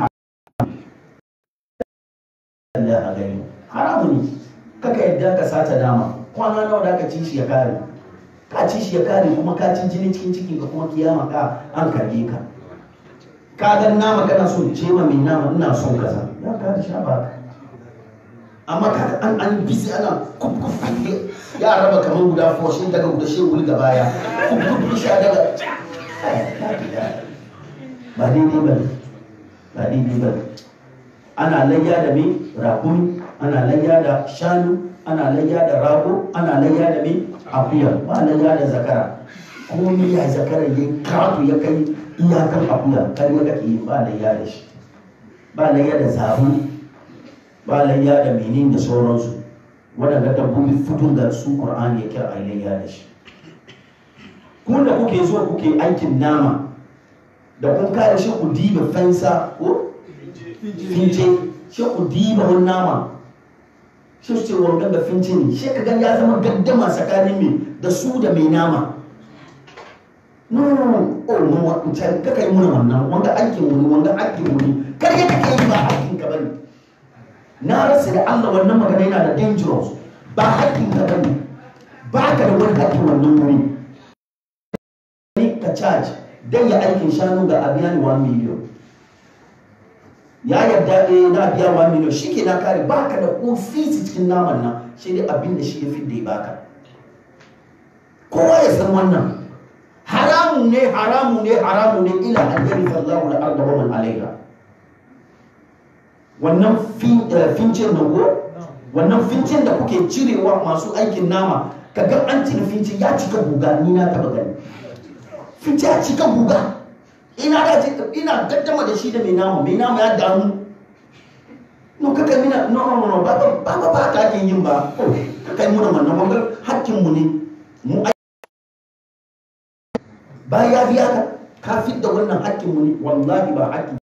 Allah a gani haramu ne kaka yadda ka sata nama kwana nawa da ka ci shi ya kare ka ci shi ya kare kuma ka ci jini cikin cikin ka kuma kiyama ka an karbe ka ka ga nama kana so ce ma mai nama ina son kaza ya ka da sha ba amma kaga an an bisi ana kuf kuf ya raba kamar guda fo shi daga guda shi wuri da baya kuf kuf shi daga ba daidai ba ne ba daidai ba ne ana layya da mai rakumi ana layya da shanu ana layya da rago ana layya da mai akuya ba layya da zakara komai ya zakara ya karatu ya kai iyakar akuya kar ya kake yi ba layya da shi ba layya da zabu ba layya da menin da sauransu waɗanda dabbobi fitun da su ƙur'ani ya kira a layya da shi kun da kuke zuwa kuke aikin nama da kun kare shi ku diba fansa ko fince shi ku diba wani nama shi su ce wanga ga fince ne shi ka gan ya zama gaddama tsakanin mai da su da mai nama no oh no wancan ka kai muna wannan wanga aikin wani wanga aikin wani kar ya kake yi ba aikin ka bane na rasa da Allah wannan magana yana da dangerous ba aikin ka bane ba ka da wani aikin wannan wuri ka charge dan ya aikin shanu ga abiya ni 1 million ya yarda eh na biya 1 million shi ke na kare ba ka da ko fisi cikin naman nan shi dai abin da shi ya fi da ya baka kowa ya san wannan haramun ne haramun ne haramun ne ila an yari sallahu da arda wa man alaiha wannan fincin da ko wannan fincin da kuke cirewa masu aikin nama kaga an cire fincin ya cika guga ni na taba gani fincin ya cika guga ina da ina gaddama da shi da mai nama mai nama ya damu no kaka mina no no no ba ba ba ba ka ake yin ba kaka muna wannan wannan hakkin mu ne mu bayan ya biya ka ka fit da wannan hakkin mu ne wallahi ba hakkin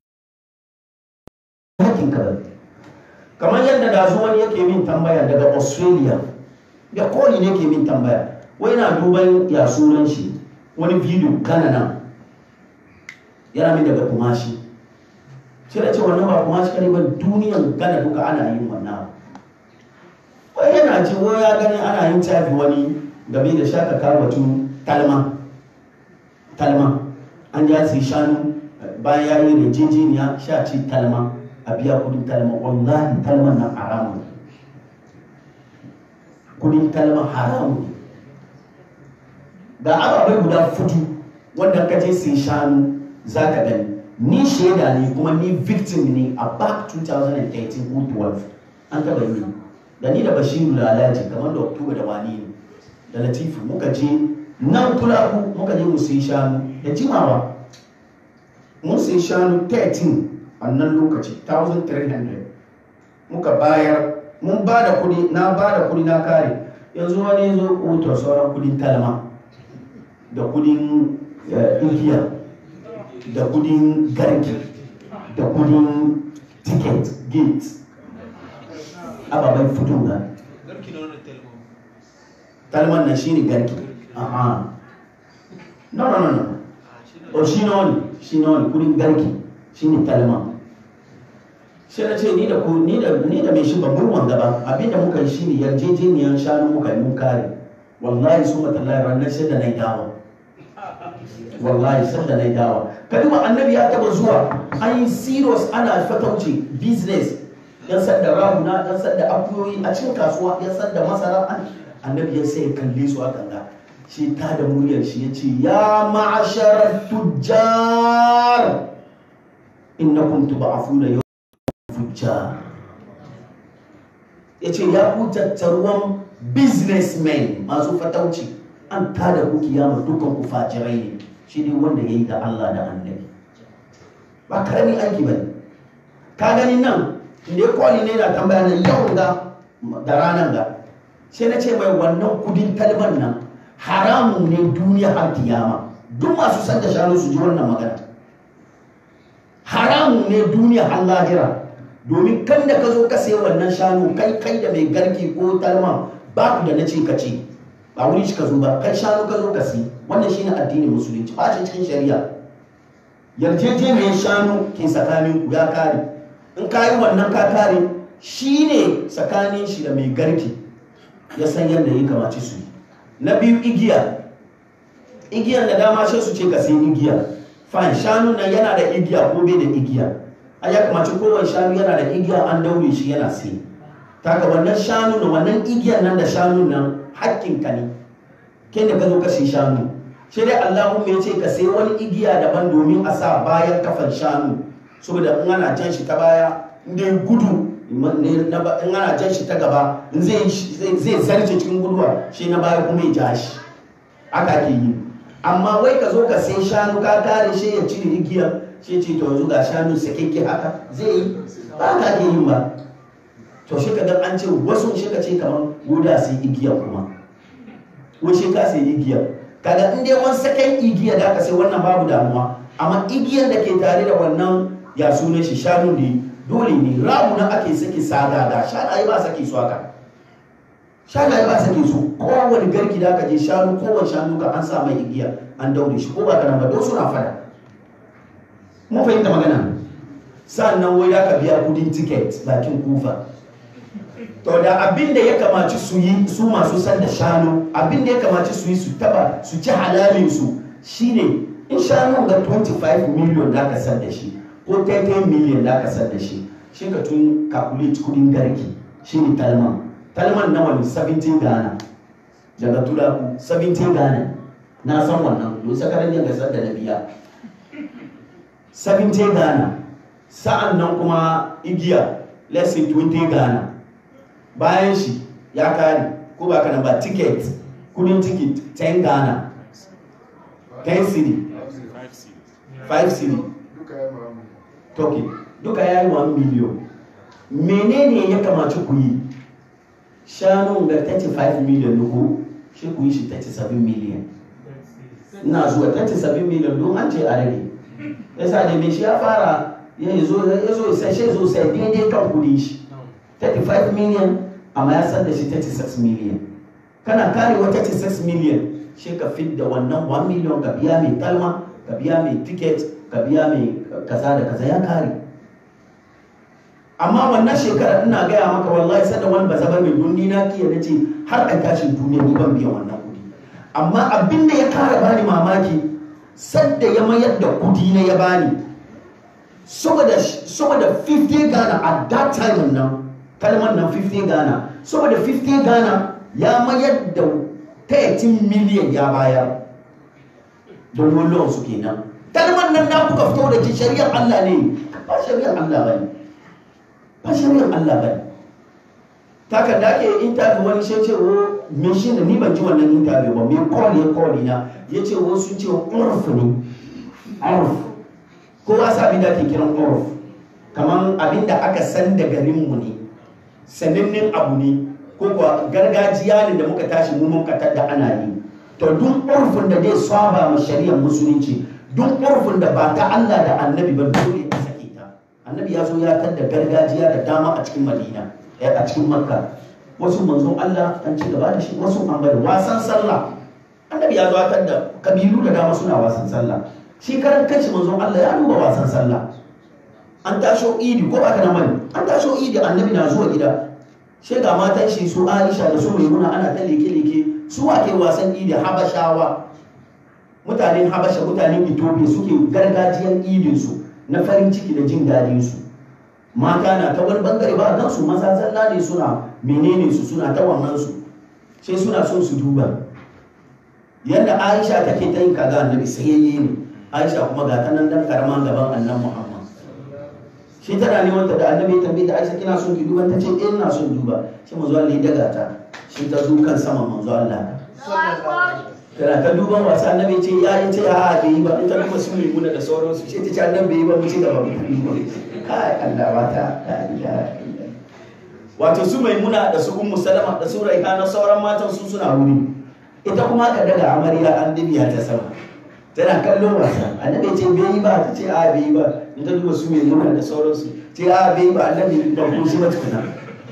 hakkin ka ba kamar yadda da zo wani yake min tambaya daga australia da koli ne ke min tambaya wai na duban ya sunan shi wani video kana nan yana min daga kumashi sai da ce wannan ba kumashi kare ba duniyan gana duka ana yin wannan wai yana ce wai ya gani ana yin tafi wani game da shaka karbatu talma talma an ya sai shanu bayan ya yi rejejeniya sha ci talma a biya kudin talma wallahi talman nan haramun kudin talma haramun ga ababai guda fudu wanda ka je sai shanu za ka gani ni shaida ne kuma ni victim ne a back 2013 ko 12 an taba yi da ni da bashiru lalaji kamar da oktoba da wani ne da latifu muka je nan tulaku muka je mu sai shanu da jimawa mun sai shanu 13 a nan lokaci 1300 muka bayar mun ba da kudi na ba da kudi na kare yanzu wani zo kotar sauran kudin talma da kudin igiya da kudin garki da kudin ticket gate ababen fito ga talman na shine garki aha no no no no o shi na wani shi na wani kudin garki shine talman sai na ce ni da ku ni da ni da mai shi babban wanga ba abinda muka yi shine yarjejeniyar shanu muka yi mun kare wallahi su matallahi ranar sai da na dawo wallahi sai da na dawo ka duba annabi ya taba zuwa an yi serious ana fatauci business yan sadda rahuna yan sadda akuyoyi a cikin kasuwa yan sadda masara annabi ya sai kalle su akan ga shi ta da muryar shi ya ce ya ma'ashar tujjar innakum tub'afuna yawm fujjar ya ce ya ku tattaruwan businessmen masu fatauci an tada ku kiyama dukan ku fajirai ne shi ne wanda ya yi da Allah da annabi ba karami aiki ba ka gani nan inda ya kwali ne na tambaya na yau ga da ranar ga sai na ce mai wannan kudin kalmar nan haramun ne duniya har kiyama duk masu san da shanu su ji wannan magana haramun ne duniya har lahira domin kan da ka zo ka sayi wannan shanu kai kai da mai garki ko talma ba ku da na ce ka ce ba wuri shi ka zo ba kai shanu ka zo ka si wannan shine addinin musulunci ba shi cikin shari'a yarjejeniyar shanu ke tsakanin ku ya kare in ka yi wannan ka kare shine tsakanin shi da mai garki ya san yadda ya kamace su na biyu igiya igiyan da dama shi su ce ka sai igiya fine shanu nan yana da igiya ko bai da igiya a ya kamace kowane shanu yana da igiya an daure shi yana sai ta ga wannan shanu na wannan igiyar nan da shanu nan hakkinka ne kai da ka zo ka sai shanu shi dai Allahumma ya ce ka sai wani igiya daban domin a sa bayan kafan shanu saboda in ana jan shi ta baya in dai gudu in ana jan shi ta gaba in zai zarce cikin guduwa shi na baya kuma ya ja shi aka ke yi amma wai ka zo ka sai shanu ka kare shi ya cire igiya shi ce to yanzu ga shanu sakekke haka zai yi ba ka ke yin ba to shi ka ga an ce wasu shi ka ce kamar guda sai igiya kuma wai shi ka sai igiya kaga in dai wani sakan igiya da aka sai wannan babu damuwa amma igiyar da ke tare da wannan ya sunan shi shanu ne dole ne ramu na ake sake sagaga shanaye ba sake su haka shanaye ba sake su kowane garki da aka je shanu kowane shanu ka an sa mai igiya an daure shi ko ba kana ba don suna fada mun fahimta magana sannan wai da ka biya kudin tiket bakin kufa to da abin da ya kamaci su yi su masu san da shanu abin da ya kamaci su yi su taba su ci halalin su shine in shanu ga 25 million da ka san da shi ko 10 million da ka san da shi shi ka tun calculate kudin garki shine talman talman nawa ne 17 Ghana daga tulaku 17 Ghana na san wannan don sakarar yin gasar da na biya 17 Ghana sa'an nan kuma igiya let's say 20 Ghana bayan shi ya kare ko ba kana ba ticket kudin ticket 10 Ghana 10 city 5 city toke duka ya yi 1 million menene ya kamaci ku yi shanu ga 35 million nuku shi ku yi shi 37 million ina zuwa 37 million don an ce a rage yasa da mai shi ya fara ya zo ya zo sai shi zo sai daidai kan kudi shi 35 million amma ya san da shi 36 million kana karewa 36 million shi ka fit da wannan 1 million ka biya mai kalma ka biya mai ticket ka biya mai kaza da kaza ya kare amma wannan shekara ina gaya maka wallahi sada wani ba zaba mai dundi na kiya na ce har a tashin duniya ni ban biyan wannan kudi amma abin da ya kara bani mamaki sadda ya mayar da kudi na ya bani saboda saboda 50 Ghana at that time nan kalmar nan 50 Ghana saboda 50 Ghana ya mayar da 13 million ya bayar don wallon su kenan kalmar nan na kuka fito da ji shari'ar Allah ne ba shari'ar Allah bane ba shari'ar Allah bane taka da ake interview wani shi ce wo me shi da ni ban ji wannan interview ba me call ya call na ya ce wo sun ce urf ne urf kowa sa abin da ake kiran urf kamar abin da aka san da garinmu ne sanannen abu ne ko kuwa gargajiya ne da muka tashi mu muka tadda ana yi to duk urfin da zai saba ma shari'ar musulunci duk urfin da ba ta Allah da annabi ba dole a sake ta annabi ya zo ya tadda gargajiya da dama a cikin madina a cikin makka wasu manzon Allah an ci gaba da shi wasu an bari wasan sallah annabi ya zo ya tadda kabilu da dama suna wasan sallah shi karan kanshi manzon Allah ya duba wasan sallah an tasho idi ko ba ka na mani an tasho idi annabi na zuwa gida shi ga matan shi su Aisha da su Maimuna ana ta leke-leke su ake wasan idi Habashawa mutanen Habasha mutanen Ethiopia suke gargajiyan idin su na farin ciki da jin dadin su mata na ta wani bangare ba gan su maza zalla ne suna menene su suna ta wannan su sai suna son su duba yadda Aisha take ta yin kaga annabi sayayye ne Aisha kuma ga ta nan dan karama gaban annan Muhammad shi tana neman ta da annabi ya tambaye ta Aisha kina son ki duba ta ce eh ina son duba shi manzo Allah ya daga ta shi ta zo kan sama manzo Allah tana ta duban wasa annabi ce ya yi ce a bai yi ba ita kuma sun limuna da sauransu shi ta ce annabi bai yi ba mu ci gaba mu duba kai Allah wata wato su maimuna da su ummu salama da su raihana sauran matan su suna wuri ita kuma ka daga amarya an dibiya ta sama tana kallon wasa annabi ce bai yi ba ta ce a bai yi ba in ta duba su mai nuna da sauransu ce a bai yi ba annabi ba ku shi ba tukuna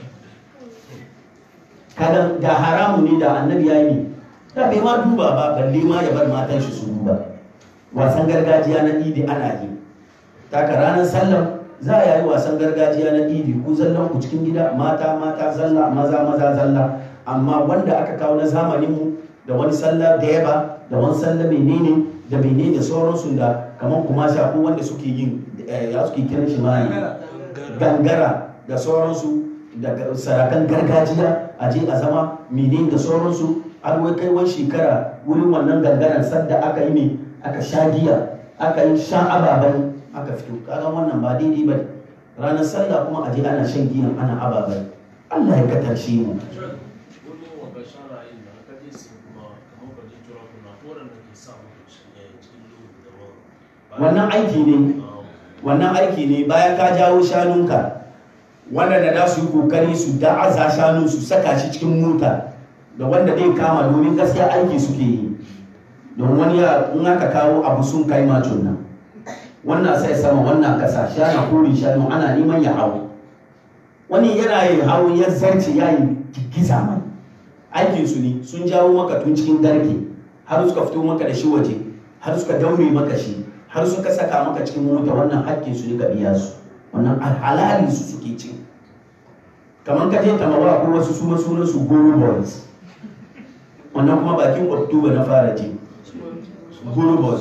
kada da haramu ne da annabi ya yi da bai ma duba ba balle ma ya bar matan shi su duba wasan gargajiya na idi ana yi taka ranar sallam za a yi wasan gargajiya na idi ku zallan ku cikin gida mata mata zalla maza maza zalla amma wanda aka kawo na zamaninmu da wani sallah da yaba da wani sallah menene da bene da sauransu da kamar kuma ko wanda suke yin ya suke kiran shi ma gangara da sauransu daga sarakan gargajiya a je a zama mene da sauransu har wai kai wani shekara wurin wannan gangaran sadda aka yi ne aka sha giya aka yi sha ababai aka fito kaga wannan ba daidai ba ranar sallah kuma a je ana shan giyan ana ababai Allah ya katarshe mu wani wanga sharayin da aka je su kuma kamar ka ji tura kuna waɗanda ke sa muku cikin lungu da wani wannan aiki ne wannan aiki ne bayan ka jawo shanunka wanda da su yi kokari su da'aza shanu su saka shi cikin mota da wanda zai kama domin gaskiya aiki suke yi don wani ya in aka kawo abu sun kai macon nan wannan sai sama wannan kasa shana kori shanu ana neman ya hau wani yana yin hawo ya zarce ya yi giza mai aikin su ne sun jawo maka tun cikin garke har suka fito maka da shi waje har suka daure maka shi har suka saka maka cikin mota wannan hakkin su ne ka biya su wannan halali su suke ci kamar ka je tamawa ko wasu suna sunan su goro boys wannan kuma bakin oktoba na fara ji goro boys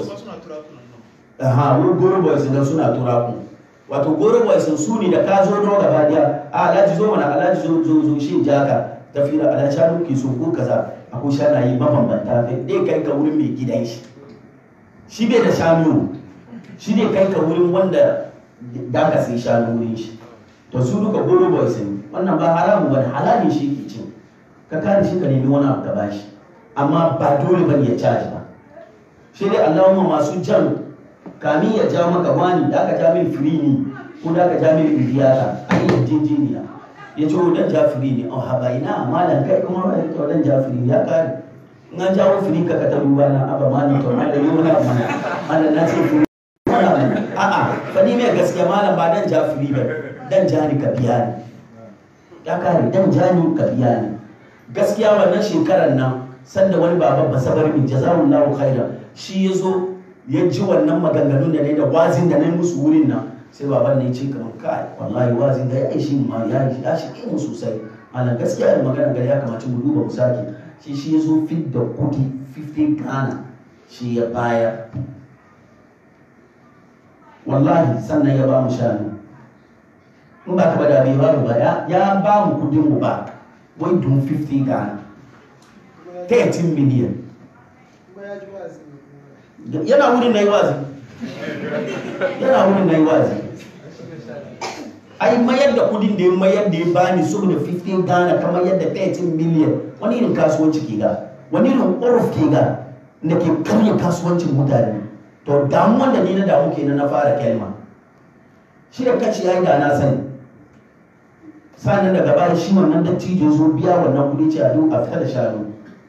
aha wani goro boys da suna turaku wato goro boys su ne da ka zo do gaba daya a alhaji zo mana alhaji zo zo zo shi jaka tafi da alhaji shanu ke so ko kaza akwai shanayi mabambanta dai kai ka wurin mai gidan shi shi bai da shanu shi ne kai ka wurin wanda da ka sai shanu wurin shi to su duka goro boys ne wannan ba haramu ba halali shi ke cin ka kare shi ka nemi wani abu ka bashi amma ba dole ba ya caji ba shi dai allahumma masu jan kamin ya ja maka wani da aka ja min free ne ko da aka ja min biyata a yi yarjejeniya ya ce dan ja free ne oh haba ina malam kai kuma ba ya ce dan ja free ya kare in an jawo free ka ka ta duba na aba mani to malam yi wani abu mana malam na ce free a'a fani mai gaskiya malam ba dan ja free ba dan ja ni ka biya ni ya kare dan ja ni ka biya ni gaskiya wannan shekarar nan sanda wani baban basabar min jazawullahu khairan shi ya zo ya ji wannan maganganun da ne da wazin da na musu wurin nan sai baban ne ce kamar kai wallahi wazin da ya aishi ma ya ya shi mu sosai ana gaskiya da magana gari ya kamata mu duba mu sake shi shi ya zo fit da kudi 50 Ghana shi ya bayar wallahi sannan ya ba mu shanu in ba ka bada bai ba mu ba ya ba mu kudin mu ba wai dun 50 Ghana 13 million yana wurin na yi wazi yana wurin na yi wazi ai mayar da kudin da ya mayar da ya bani saboda 15 Ghana kamar yadda 13 million wani irin kasuwanci ke ga wani irin ƙorf ke ga da ke karya kasuwancin mutane to damuwan da ni na damu kenan na fara kelma shi da kaci ya yi da na sani sanin daga baya shi wannan dattijo zo biya wannan kudi ce a duk a fita da shanu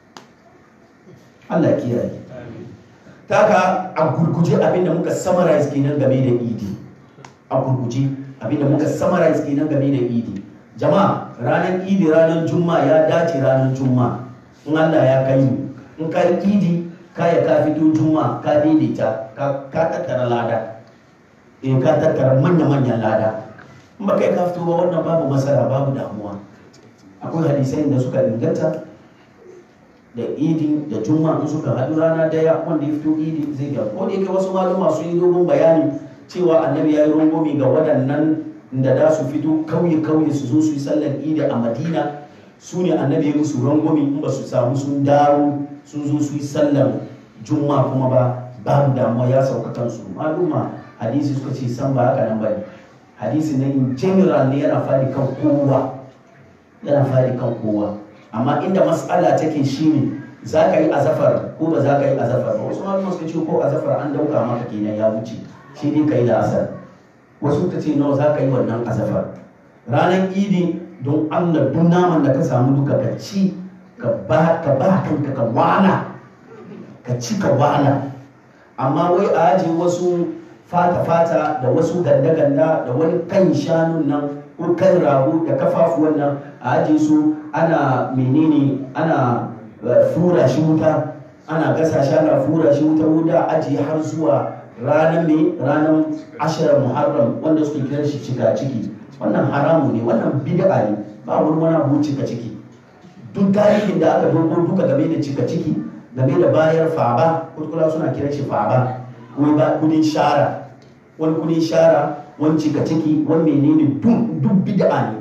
Allah kiyaye taka a gurguje abinda muka summarize kenan game da idi a gurguje abinda muka summarize kenan game da idi jama'a ranar idi ranar juma'a ya dace ranar juma'a in Allah ya kai mu in ka yi idi kaya ka fito juma'a ka daidaita ka tattara lada in ka tattara manya-manyan lada in ba kai ka fito ba wannan babu masara babu damuwa akwai hadisai da suka inganta da idi da juma'a in suka haɗu rana daya wanda ya fito idi zai ga ko da yake wasu maluma sun yi dogon bayani cewa annabi ya yi rungomi ga waɗannan da da su fito kauye-kauye su zo su yi sallar idi a madina su ne annabi ya musu rungomi in ba su samu sun dawo sun zo su yi sallar juma'a kuma ba babu damuwa ya sauka kansu maluma hadisi suka ce san ba haka nan ba ne hadisi na in general ne yana fadi kan kowa yana fadi kan kowa amma inda matsala take shine za ka yi azafar ko ba za ka yi azafar ba wasu malama suka ce ko azafar an dauka maka kenan ya wuce shi ne ka yi da asar wasu ta ce nawa za ka yi wannan azafar ranar idi don allah duk naman da ka samu duka ka ci ka ba kanka ka wala ka ci ka wala amma wai a ajiye wasu fata-fata da wasu ganda-ganda da wani kan shanun nan ko kan rago da kafafuwan nan a ajiye su ana menene ana fura shi wuta ana gasa shi ana fura shi wuta wuta ajiye har zuwa ranar mai ranar ashirar muharram wanda suke kiran shi cika ciki wannan haramu ne wannan bid'a ne ba wani wani abu cika ciki duk tarihin da aka dogo duka game da cika ciki game da bayar faba kuskula suna kiran shi faba wai ba kudin shara wani kudin shara wani cika ciki wani menene duk bid'a ne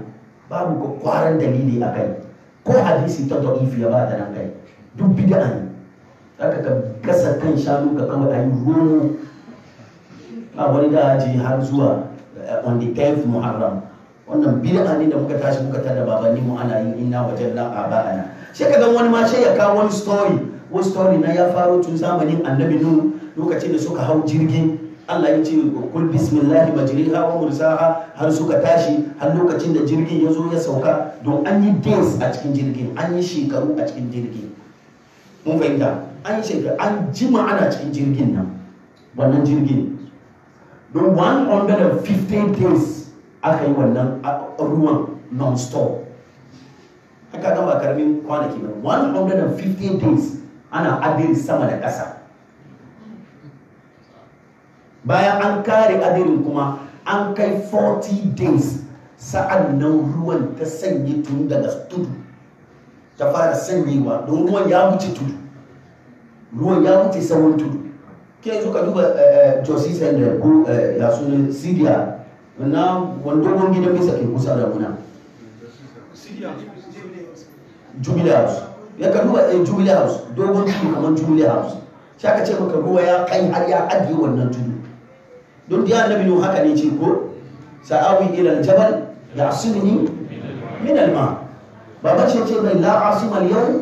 babu kwakwaran dalili a kai ko hadisi ta da'ifi ya ba ta nan kai duk bid'a ne zaka ka gasa kan shanu ka kawai ayi romo ba wani da aji har zuwa eh, on the 10th muharram wannan bid'a ne da muka tashi muka tada babanni mu ana yin inna wajanna aba'ana sai ka ga wani ma sai ya kawo wani story wani story na ya faro tun zamanin annabi nuhu lokacin da suka hau jirgin Allah ya ce kul bismillahi majriha wa mursaha har suka tashi har lokacin da jirgin ya zo ya sauka don an yi days a cikin jirgin an yi shekaru a cikin jirgin mun fahimta an yi shekaru an jima ana cikin jirgin nan wannan jirgin don 150 days aka yi wannan a- ruwan non-stop haka ga ba karamin kwanaki ba 150 days ana adiri sama da ƙasa bayan an kare adirin kuma an kai 40 days sa'an nan ruwan ta sanye tun daga tudu ta fara sanyewa don ruwan ya wuce tudu ruwan ya wuce sauran tudu ke yanzu ka duba josi sender ko eh, ya sunan syria na wanda gidan bisa ke kusa da muna jubilee house ya ka duba eh, jubilee house dogon tudu kamar jubilee house shi aka ce maka ruwa ya kai har ya ajiye wannan tudu don da annabi nuhu haka ne ce ko sa'awi ila aljabal ya'simuni min alma baba ce ce mai la asima al-yawm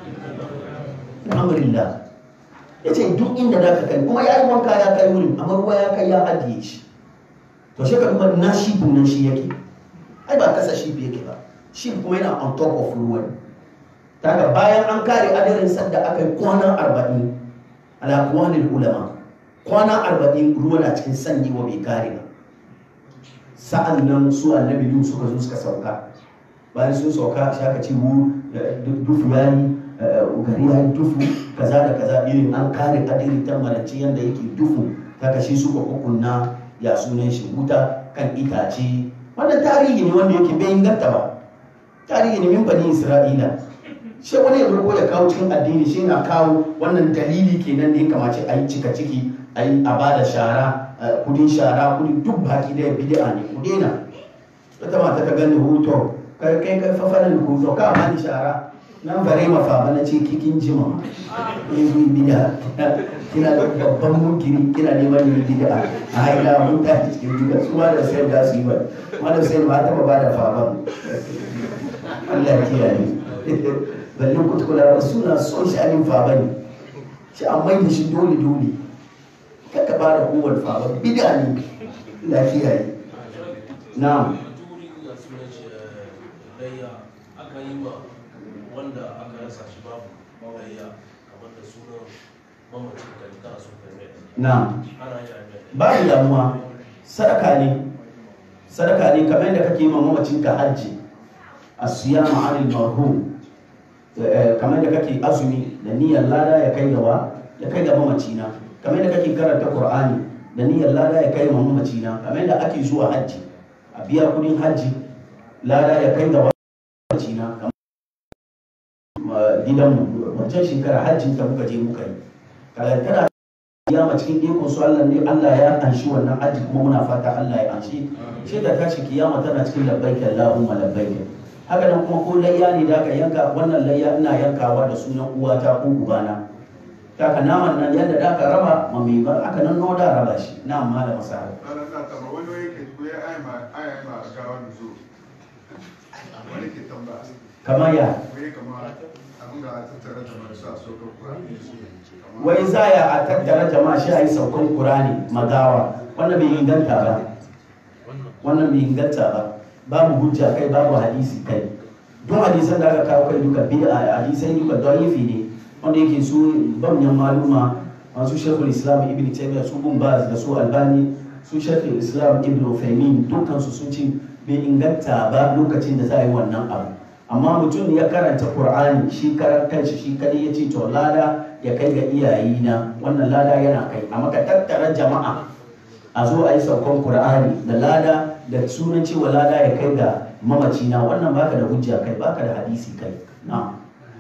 min amrillah yace duk inda da ka kai kuma yayi wanka ya kai wurin amma ruwa ya kai ya ajiye shi to shi ka duba na shi nan shi yake ai ba kasa shi yake ba shi kuma yana on top of ruwan daga bayan an kare adirin sanda aka yi kwana arba'in ala kuwanin ulama kwana arba'in ruwa na cikin sanyi wa bai kare ba sa'an nan su annabi yu suka zo suka sauka bayan sun sauka shi aka ce wu dufu ya yi gari ya yi dufu kaza da kaza irin an kare adirin tambaranci yadda yake dufu ta kashi suka kukunna ya sunan shi wuta kan itace wannan tarihi ne wanda yake bai inganta ba tarihi ne min bani isra'ila shi wani ya ko ya kawo cikin addini shi na kawo wannan dalili kenan da ya kamace a yi cika ciki a yi a bada shara eh, kudin shara kudin duk baki da bid'a ne ku daina wata mata ta gani hoto kai kai kai fafanin hoto ka bani shara nan bare mafa ba na ce kikin jima eh yi bid'a kina da babban munkiri kina neman yin bid'a a haila mun ta cikin bid'a su ma da sai da su yi ba ma da sai ba ta ba da faban Allah ya kiyaye balle kutukula suna son sha'anin faba ne shi an mai da shi dole dole kaka ba da kowar faba bida ne lafiya ne na turi da sunan shi eh, layya aka yi ma wanda aka rasa shi babu layya kamar da sunan mamacin da ta so kai mai na ana yi a mai babu damuwa sadaka ne sadaka ne kamar yadda kake yi ma mamacinka hajji a siya ma'anin marhum Eh, kamar da kake azumi da niyyar lada ya kai gaba ya kai ga mamacina kamar da kake karanta qur'ani da niyyar lada ya kai ga mamacina kamar da ake zuwa hajji a biya kudin hajji lada ya kai gaba mamacina kamar ma- gidanmu wancan shekara hajjin ta muka je muka yi kaga tana kiyama cikin ikon su Allah ne Allah ya anshi wannan hajji kuma muna fata Allah ya anshi shi da tashi kiyama tana cikin labbaika Allahumma labbaika haka nan kuma ko layya ne da aka yanka wannan layya ina yankawa da sunan uwata ko ubana kaka naman nan yadda da aka raba ma mai ba aka nan no da raba shi na amma da masara Ana sa tamba wani wani ke ko ya ai ma ai ma gawa ni zo. Wani ke tamba. kamar ya Wai kama abin da tattara da masu a so ka wai zaya a tattara jama'a shi a yi saukan kurani magawa wannan bai inganta ba wannan bai inganta ba babu hujja kai babu hadisi kai duk hadisan da aka kawo kai duka bid'a hadisai duka da'ifi ne wanda yake su banyan maluma masu shekul islam ibn taymiyyah su bin baz da su albani su shekul islam ibn ufaimin dukkan su sun ce bai inganta ba lokacin da za a yi wannan abu amma mutum ya karanta qur'ani shi karan kanshi shi kadai ya ce to lada ya kai ga iyayina wannan lada yana kai amma ka tattara jama'a a zo a yi saukan qur'ani da lada da sunan cewa lada ya kai ga mamacina wannan baka da hujja kai baka da hadisi kai na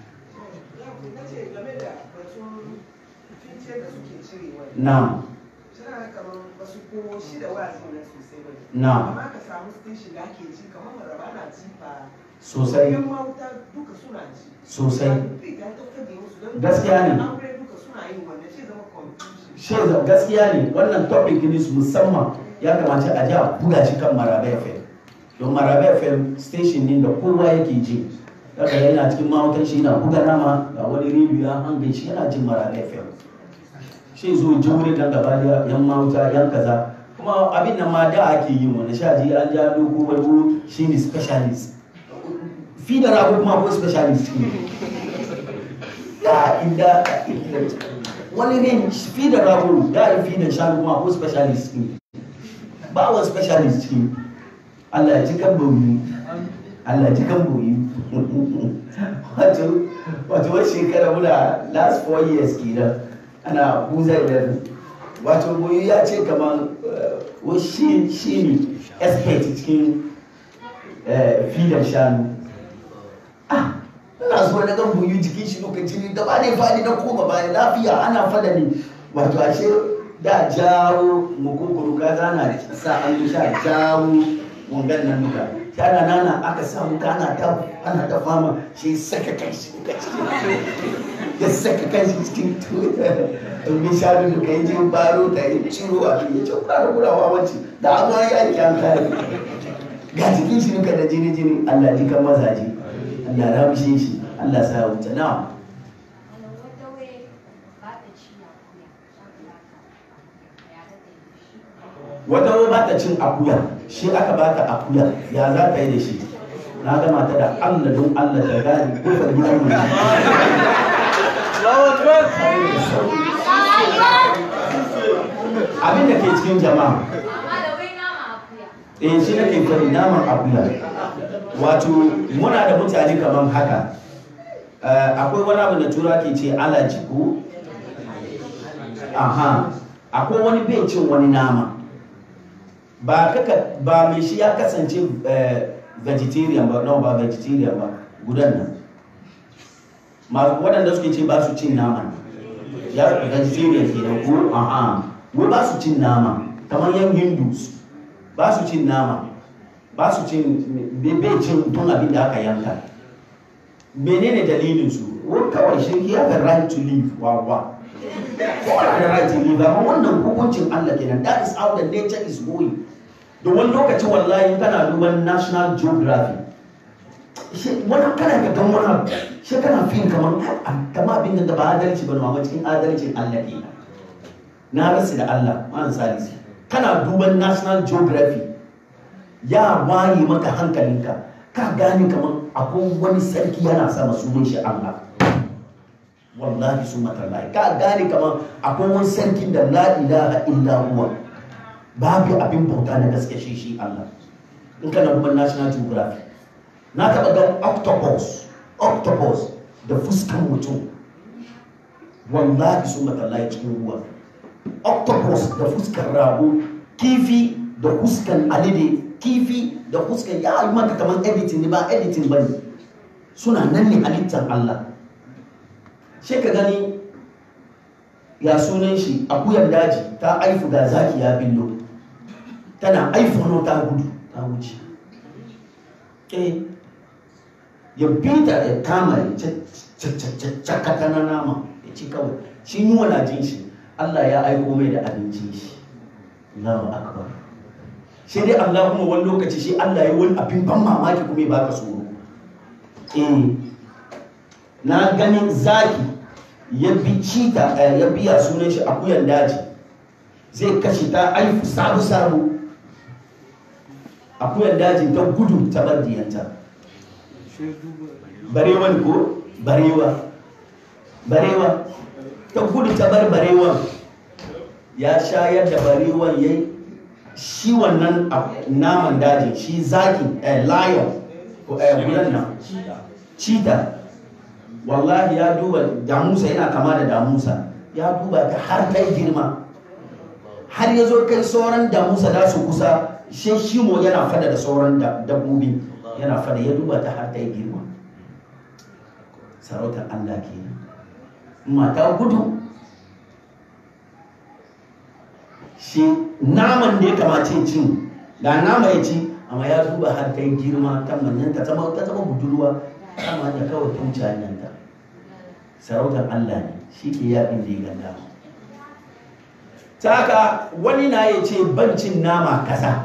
na ce game da batun fince da suke cirewa na suna kamar ba su ko shi da wa'azin nan sosai ba ne na amma ka samu station da ake ji kamar maraba na jifa sosai yan mawuta duka suna ji sosai Bai ga ta fage musu don Gaskiya ne. aure duka suna yin wannan shi zama confusion shi da gaskiya ne wannan topic ne su musamman ya kamata a ji a buga shi kan marabe fm don marabe fm station ne da kowa yake ji daga yana cikin mahautan shi yana buga nama ga wani rediyo ya hange shi yana jin marabe fm shi zo ji wuri kan gaba da yan mahauta yan kaza kuma abin nan ma da ake yi wani sha ji an ja dogo wani shi ne specialist fi da rago kuma ko specialist ne ya inda wani ne fi da rago ya yi fi da shanu kuma ko specialist ne ba wa specialist ne Allah ya ci kan boyi Allah ya ci kan boyi wato wato wani shekara muna last four years kenan ana buza da wato boyi ya ce kamar wa shi shi ne expert cikin fidan shanu ah ina so na ga boyi jikin shi lokaci ne gaba ne fadi na koma baya lafiya ana fada ne wato ashe da jawo mukukuru ka zana sa an sha jawo wangan nan duka shi ana nana aka samu ka ana ta ana ta fama shi saka kai shi duka cikin ya saka kai shi cikin domin shanu duka yi jin baro ta yi ciro a ya ce fara kulawa wacce da abu ya yi an kare ga jikin shi duka da jini jini Allah ji kan mazaje Allah ramshe shi Allah sa ya wuce na'am wata ba ta cin akuya shi aka ba ta akuya ya za ta yi da shi na gama ta da allah don allah ta gani kofar gidan mu abin da ke cikin jama'a eh shi nake fari naman akuya wato muna da mutane kamar haka akwai wani abu da tura ke ce alaji ko aha akwai wani bai cin wani nama ba kaka ba mai shi ya kasance vegetarian ba no ba vegetarian ba gudan nan ma waɗanda suke ce ba su cin nama ya vegetarian ke da ko aha wai ba su cin nama kamar yan hindus ba su cin nama ba su cin bai cin tun abin da aka yanka menene dalilin su wai kawai shi he have a right to live wa wa ko ana da right to live amma wannan hukuncin Allah kenan that is how the nature is going da wani lokaci wallahi kana duban national geography wani kana ga gan wani abu shi kana fin kamar kama abin da ba adalci ba amma cikin adalcin Allah ke na rasu da Allah ma'an salisi kana duban national geography ya waye maka hankalinka ka gane kamar akwai wani sarki yana sama sunan shi Allah wallahi su matallahi ka gane kamar akwai wani sarki da la ilaha illa huwa babu abin bauta na gaske shi shi Allah in kana duban national geography na taɓa gan octopus octopus da fuskan mutum wallahi sun matallahi cikin ruwa octopus da fuskan rago kifi da fuskan alide kifi da fuskan ya yi maka kamar editing ne ba editing ba ne suna nan ne halittar Allah shi ka gani ya sunan shi akuyar daji ta aifu da zaki ya billo tana aifono ta gudu ta wuce eh ya bita ya kama ya cakata na nama ya ci kawai shi yi wana jin shi Allah ya aiko mai da abincin shi Allahu akbar sai dai Allah kuma wani lokaci shi Allah ya wani abin ban mamaki kuma ya baka tsoro eh na ganin zaki ya bi cita ya biya sunan shi akuyan daji zai kashe ta aifu sabu sabu akuyan daji ta gudu ta bar diyanta barewa ne ko barewa barewa ta gudu ta bar barewa ya shayar da barewan yayi shi wannan naman daji shi zaki lion ko gudan nan cheetah wallahi ya duba damusa yana kama da damusa ya duba ta har ta girma har ya zo kai sauran damusa da su kusa shi shimo yana fada da sauran dabbobi yana fada ya duba ta har ta girma sarautar allah ke mata gudu shi naman da ya kamace cin ga nama ya ci amma ya duba har ta yi girma ta manyan ta zama ta zama budurwa amma da kawai ta wuce hanyar ta sarautar Allah ne shi ke yaɗin da ya ganda ta haka wani na ya ce bancin nama kaza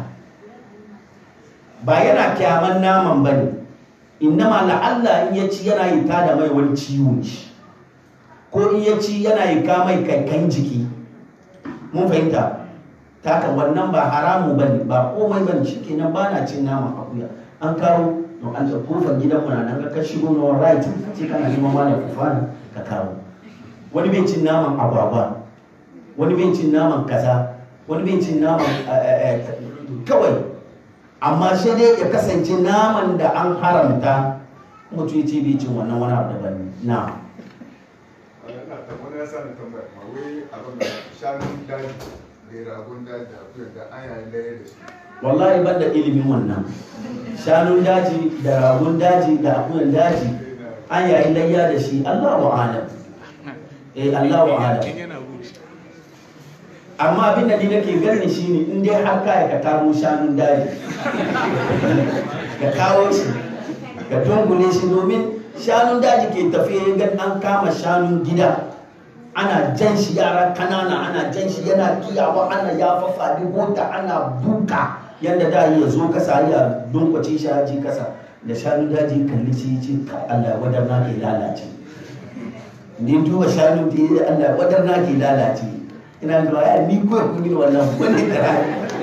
ba yana kyaman naman ba ne innama la'alla in ya ci yana yi tada mai wani ciwo shi ko in ya ci yana yi ka mai kankan jiki mun fahimta ta haka wannan ba haramu ba ne ba komai ba ne shi kenan ba na cin naman akuya an kawo don an da kofar gidan mu na nan ka shigo na right sai kana neman ma da kufana ka kawo wani bai cin naman agwagwa wani bai cin naman kaza wani bai cin naman eh, eh, kawai amma sai dai ya kasance naman da an haramta mutum ya ce bai cin wannan wani abu daban ne na Ina ta wani ya sani tambaya ma wai abin da shanun daji da ragon daji da akuyar da an yayin laye da shi. wallahi ban da ilimin wannan shanun daji da ragun daji da akuyan daji an yayi layya da shi Allahu alam eh Allahu alam amma abin da ni nake gani shine in dai har kai ka kamo shanun daji ka kawo shi ka dungule shi domin shanun daji ke tafiya gan an kama shanun gida ana jan shi yara kanana ana jan shi yana kiyawa ana ya fafaɗi mota ana duka yadda da ya zo kasa ya dunkwace shi haji kasa da shanun daji kalli shi ce ka Allah wadar na ke lalace ni duba shanun da ya Allah wadar na ke lalace ina zuwa ya ni ko kun yi wannan wani kara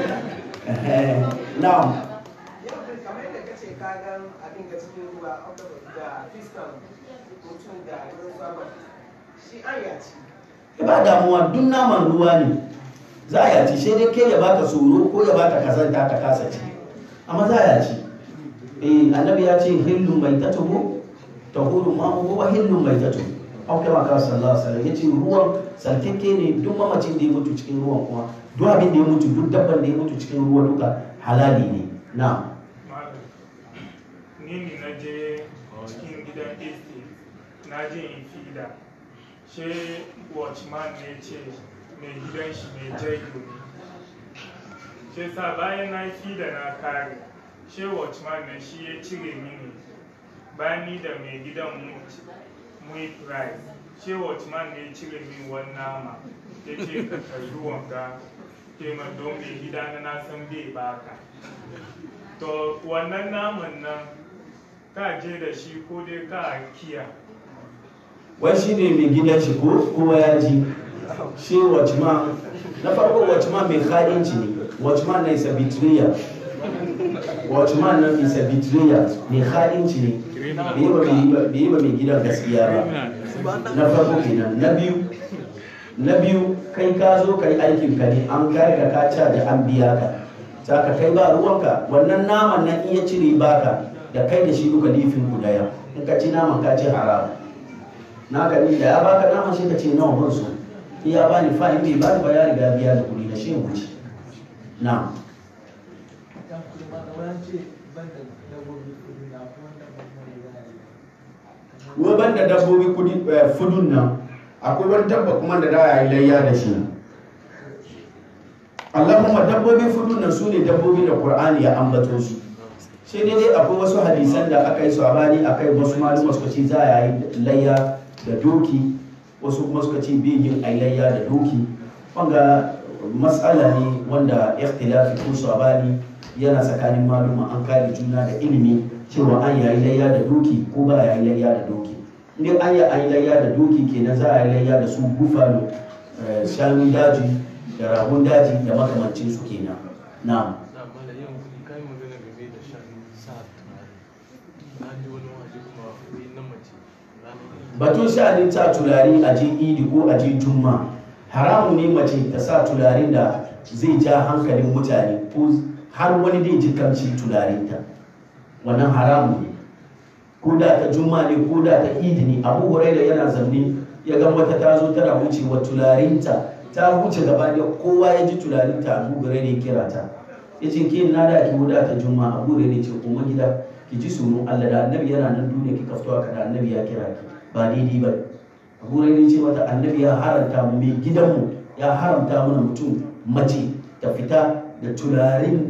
na'am yau da kamar yadda kace ka gan abin da cikin ruwa da fiskan mutum da ruwan sama shi an yaci ba damuwa duk naman ruwa ne za a yaci sai dai kai ya baka tsoro ko ya baka kazanta ka kasa ci amma za a yaci eh annabi ya ce hillu mai tatuhu tahuru ma huwa hillu mai tatuhu au kama ka sallallahu alaihi wasallam yace ruwan sarkeke ne duk mamacin da ya mutu cikin ruwan kuma duk abin da ya mutu duk dabban da ya mutu cikin ruwa duka halali ne na'am Malam, ni ne na je cikin gidan estate na je in fida she watchman ne ce mai gidan shi mai jago ne she sa bayan na yi fida na kare she watchman ne shi ya cire mini bayan ni da mai gidan mu mu yi price she watchman ne ya cire min wani nama ya ce ka karbi wanga ke ma don mai gida na na san bai baka to wannan naman nan ka je da shi ko dai ka kiya wai shi ne mai gidan shi ko kowa ya ji shi watchman na farko watchman mai haɗinci ne watchman na isa betrayer watchman na isa betrayer mai haɗinci ne bai yi ba mai- bai yi ba mai gidan gaskiya ba na farko kenan na biyu na biyu kai ka zo ka yi aikin ka ne an kare ka ka ca da an biya ka ta ka kai ba ruwanka wannan naman nan iya cire baka da kai da shi duka lifin ku daya in ka ci naman ka ci haram na ka ni da ya baka naman shi ka ce nawa ban so in ya bani fa in bai bani ba ya riga biya da kuɗi da shi wuce na wai ban da dabbobi kudi eh, fudun nan akwai wani dabba kuma da da yi layya da shi Allahumma dabbobi fudun nan su ne dabbobi da Qur'ani ya ambato su sai dai dai akwai wasu hadisan da aka yi su a bani aka yi wasu malama suka ce za a yi layya da doki wasu kuma suka ce bai yin ai layya da doki wanga matsala ne wanda ikhtilafi ko sabani yana tsakanin maluma an kare juna da ilimi cewa an yayi layya da doki ko ba yayi layya da doki in an yi an layya da doki kenan za a yi layya da su bufalo eh, shanun daji da ragun daji da makamancin su kenan na'am na mala yau kuɗi kai magana game da shan sa turare na ji wani waje kuma wai na mace ranar batun sha'anin sa tulare a je idi ko a je juma haramu ne mace ta sa tularin da zai ja hankalin mutane ko har wani zai ji kamshin tularinta wannan haramu ne ko da ta juma ne ko da ta idi ne abu huraira yana zanne ya ga wata ta zo tana wucewa tularinta ta wuce gaba da kowa ya ji tularinta abu huraira ya kira ta ya ce ke na da ki wuda ta juma abu huraira ya ce kuma gida ki ji sunan Allah da annabi yana nan duniya kika fito haka da annabi ya kira ki ba daidai ba abu huraira ya ce mata annabi ya haramta mu mai gidanmu ya haramta mana mutum mace ta fita da tularin da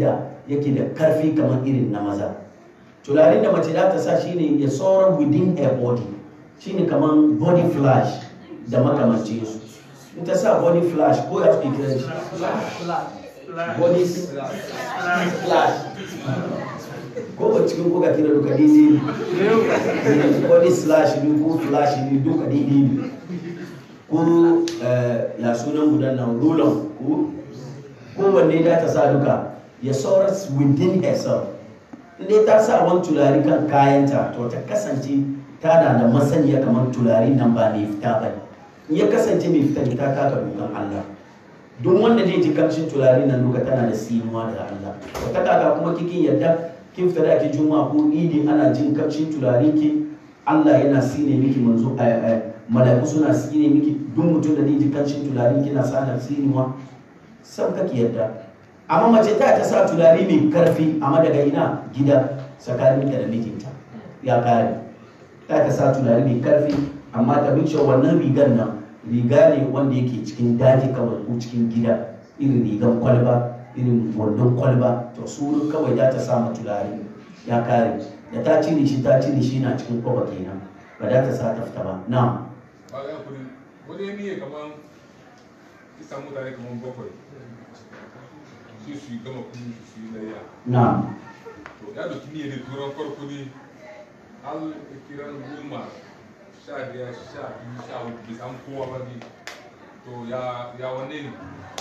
yake da karfi kamar irin na maza tularin da mace za ta sa shine ya sauran within her body shine kamar body flash da makamancin su in ta sa body flash ko ya fi kiran shi body flash ko ba cikin kuka kira duka daidai ne body slash ne ko flash ne duka daidai ne ko eh, ya sunan gudan nan rulon ko kowanne da ta sa duka ya saura within herself inda ta sa wani tulari kan kayanta to ta kasance tana da masaniya kamar tulari nan ba mai fita ba ne in ya kasance mai fita ne ta taka dokan Allah duk wanda zai ji kamshin tulari nan duka tana da sinuwa daga Allah wata kaka kuma kikin yadda kin fita da ake juma'a ko idi ana jin kamshin tulari ki Allah yana sine miki manzo eh, eh, mala'iku suna sine miki duk mutum da zai ji kamshin tulari kina sana sinuwa sam kake yadda amma mace ta ta sa tulare mai karfi amma daga ina gida tsakaninta da mijinta ya kare ta ta sa tulare mai karfi amma ta bin cewa wannan rigar nan riga ne wanda yake cikin daji kawai ko cikin gida irin rigar kwalba irin wandon kwalba to su kawai za ta sa ma tulare ya kare da ta cire shi ta cire shi na cikin kwaba kenan ba za ta sa ta fita ba na ba ya kuri wani ya miye kaman kisan mutane kaman bakwai su su yi gama kunu su su yi layya na to ya doki niyyar ne turan farko ne har kiran goma sha biyar sha biyu sha uku bai samu kowa ba ne to ya ya wanne ne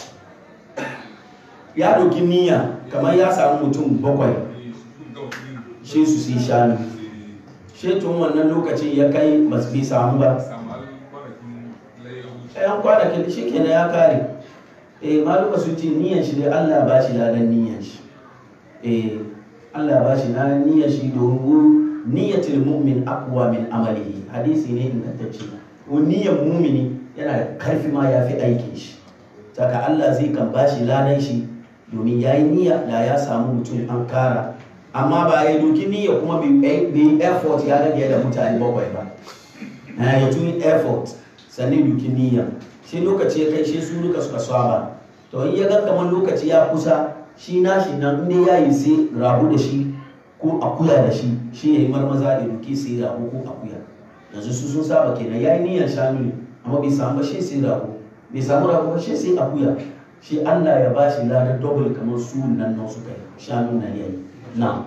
ya ɗauki niyya kamar ya samu mutum bakwai Eh, su gama kunu shi su sai shanu shi tun wannan lokacin ya kai ba su bi samu ba samu har kwanakin layya wuce ɗayan kwanakin shi kenan ya kare eh maluma sun ce niyan shi dai Allah ba shi ladan niyan shi eh Allah ba shi ladan niyan shi domin niyyatul mu'min aqwa min amalihi hadisi ne ingantacce ko niyyar mumini yana da karfi ma ya fi aikin shi saka Allah zai kan ba shi ladan shi domin ya yi niyya da ya samu mutum an kara amma ba ya doki niyya kuma bai yi effort ya rage da mutane bakwai ba na ya tuni effort sannan doki niyya shi lokaci ya kai shi su duka suka saba to in ya ga kamar lokaci ya kusa shi nashi nan inda ya yi sai rabu da shi ko akuya da shi shi ya yi marmaza da duki sai rabu ko akuya yanzu su sun saba kenan ya yi niyyar shanu ne amma bai samu ba shi sai rabu bai samu rabu ba shi sai akuya shi Allah ya ba shi ladar double kamar su nan nan suka yi shanu na yayi na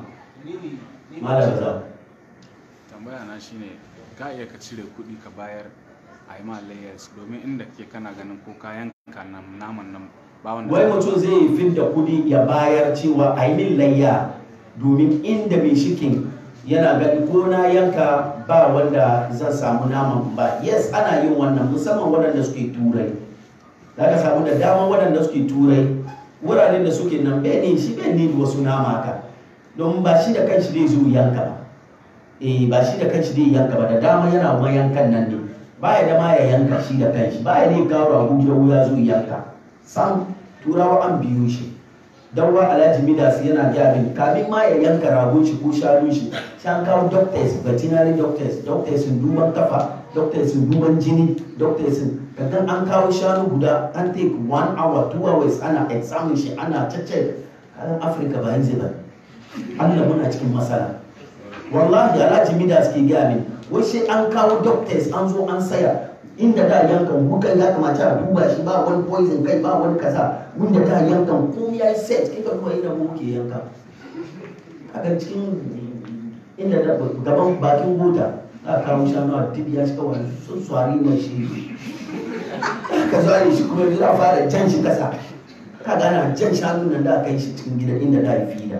malam za tambaya na shine ka iya ka cire kuɗi ka bayar a yi ma layers domin inda ke kana ganin ko kayan ka nan naman nan ba wanda wai mutum zai yi fin da kudi ya bayar cewa a yi min layya domin inda mai shikin yana gani ko na yanka ba wanda zan samu naman ba yes ana yin wannan musamman waɗanda suke turai za ka samu da dama waɗanda suke turai wuraren da suke nan bai ne shi bai ne wasu nama ka don ba shi da kanshi zai zo yanka ba eh ba shi da kanshi zai yanka ba da dama yana ma yankan nan ne baya da ma ya yanka shi da kanshi baya ne kawo ragu ya wuya zo yanka sam turawa an biyo shi don wa alhaji midas yana gyabin kamin ma ya yanka ragon shi ko shanun shi shan kawo doctors veterinary doctors doctors sun duban kafa doctors sun duban jini doctors sun kaga an kawo shanu guda an take one hour two hours ana examine shi ana cece kayan afirka ba yanzu ba allah muna cikin matsala wallahi alhaji midas ke gyabin wai sai an kawo doctors an zo an saya inda da yankan wukan ya kamata a duba shi ba wani poison kai ba wani kaza wanda da yankan ko ya yi set kai ka duba inda mu ke yanka kaga cikin inda da gaban bakin bota za a kawo shanu a dibiya shi kawai sun swari mai shi ka zware shi kuma za a fara jan shi kasa ka gana jan shanu nan da aka yi shi cikin gida inda da ya fi da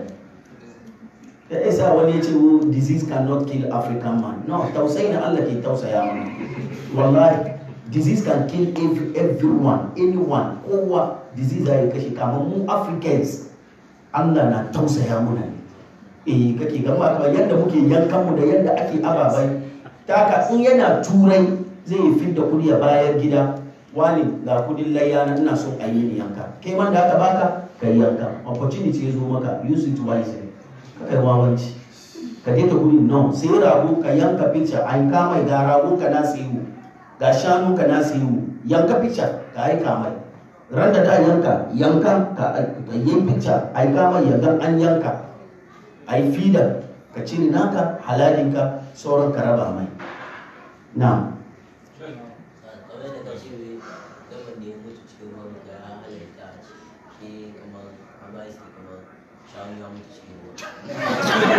da isa wani ya ce wo disease cannot kill african man no tausayi na allah ke tausaya mana wallahi disease can kill every, everyone anyone kowa disease ya kashe kamar mu africans allah na tausaya muna ne eh kake gama kamar yadda muke yankan mu da yadda ake ababai ta haka in yana turai zai yi fidda kudi a bayar gida wani ga kudin layya na ina son a yi ni yanka kai man da aka baka ka yi yanka opportunity ya zo maka use it wisely ka kai wawanci ka je ka kudi no sai rago ka yanka picture an kama ga rago ka na sayo ga shanu ka na sayo yanka picture ka aika mai ran da ta yanka yankan ka ka yi picture ai kama yankan an yanka ai fida ka cire naka halalinka sauran ka raba mai na kamar da kashi ne gaban da ya mutu cikin ruwan da ya halatta a ce shi kamar a ba shi kamar shawun ya mutu cikin ruwa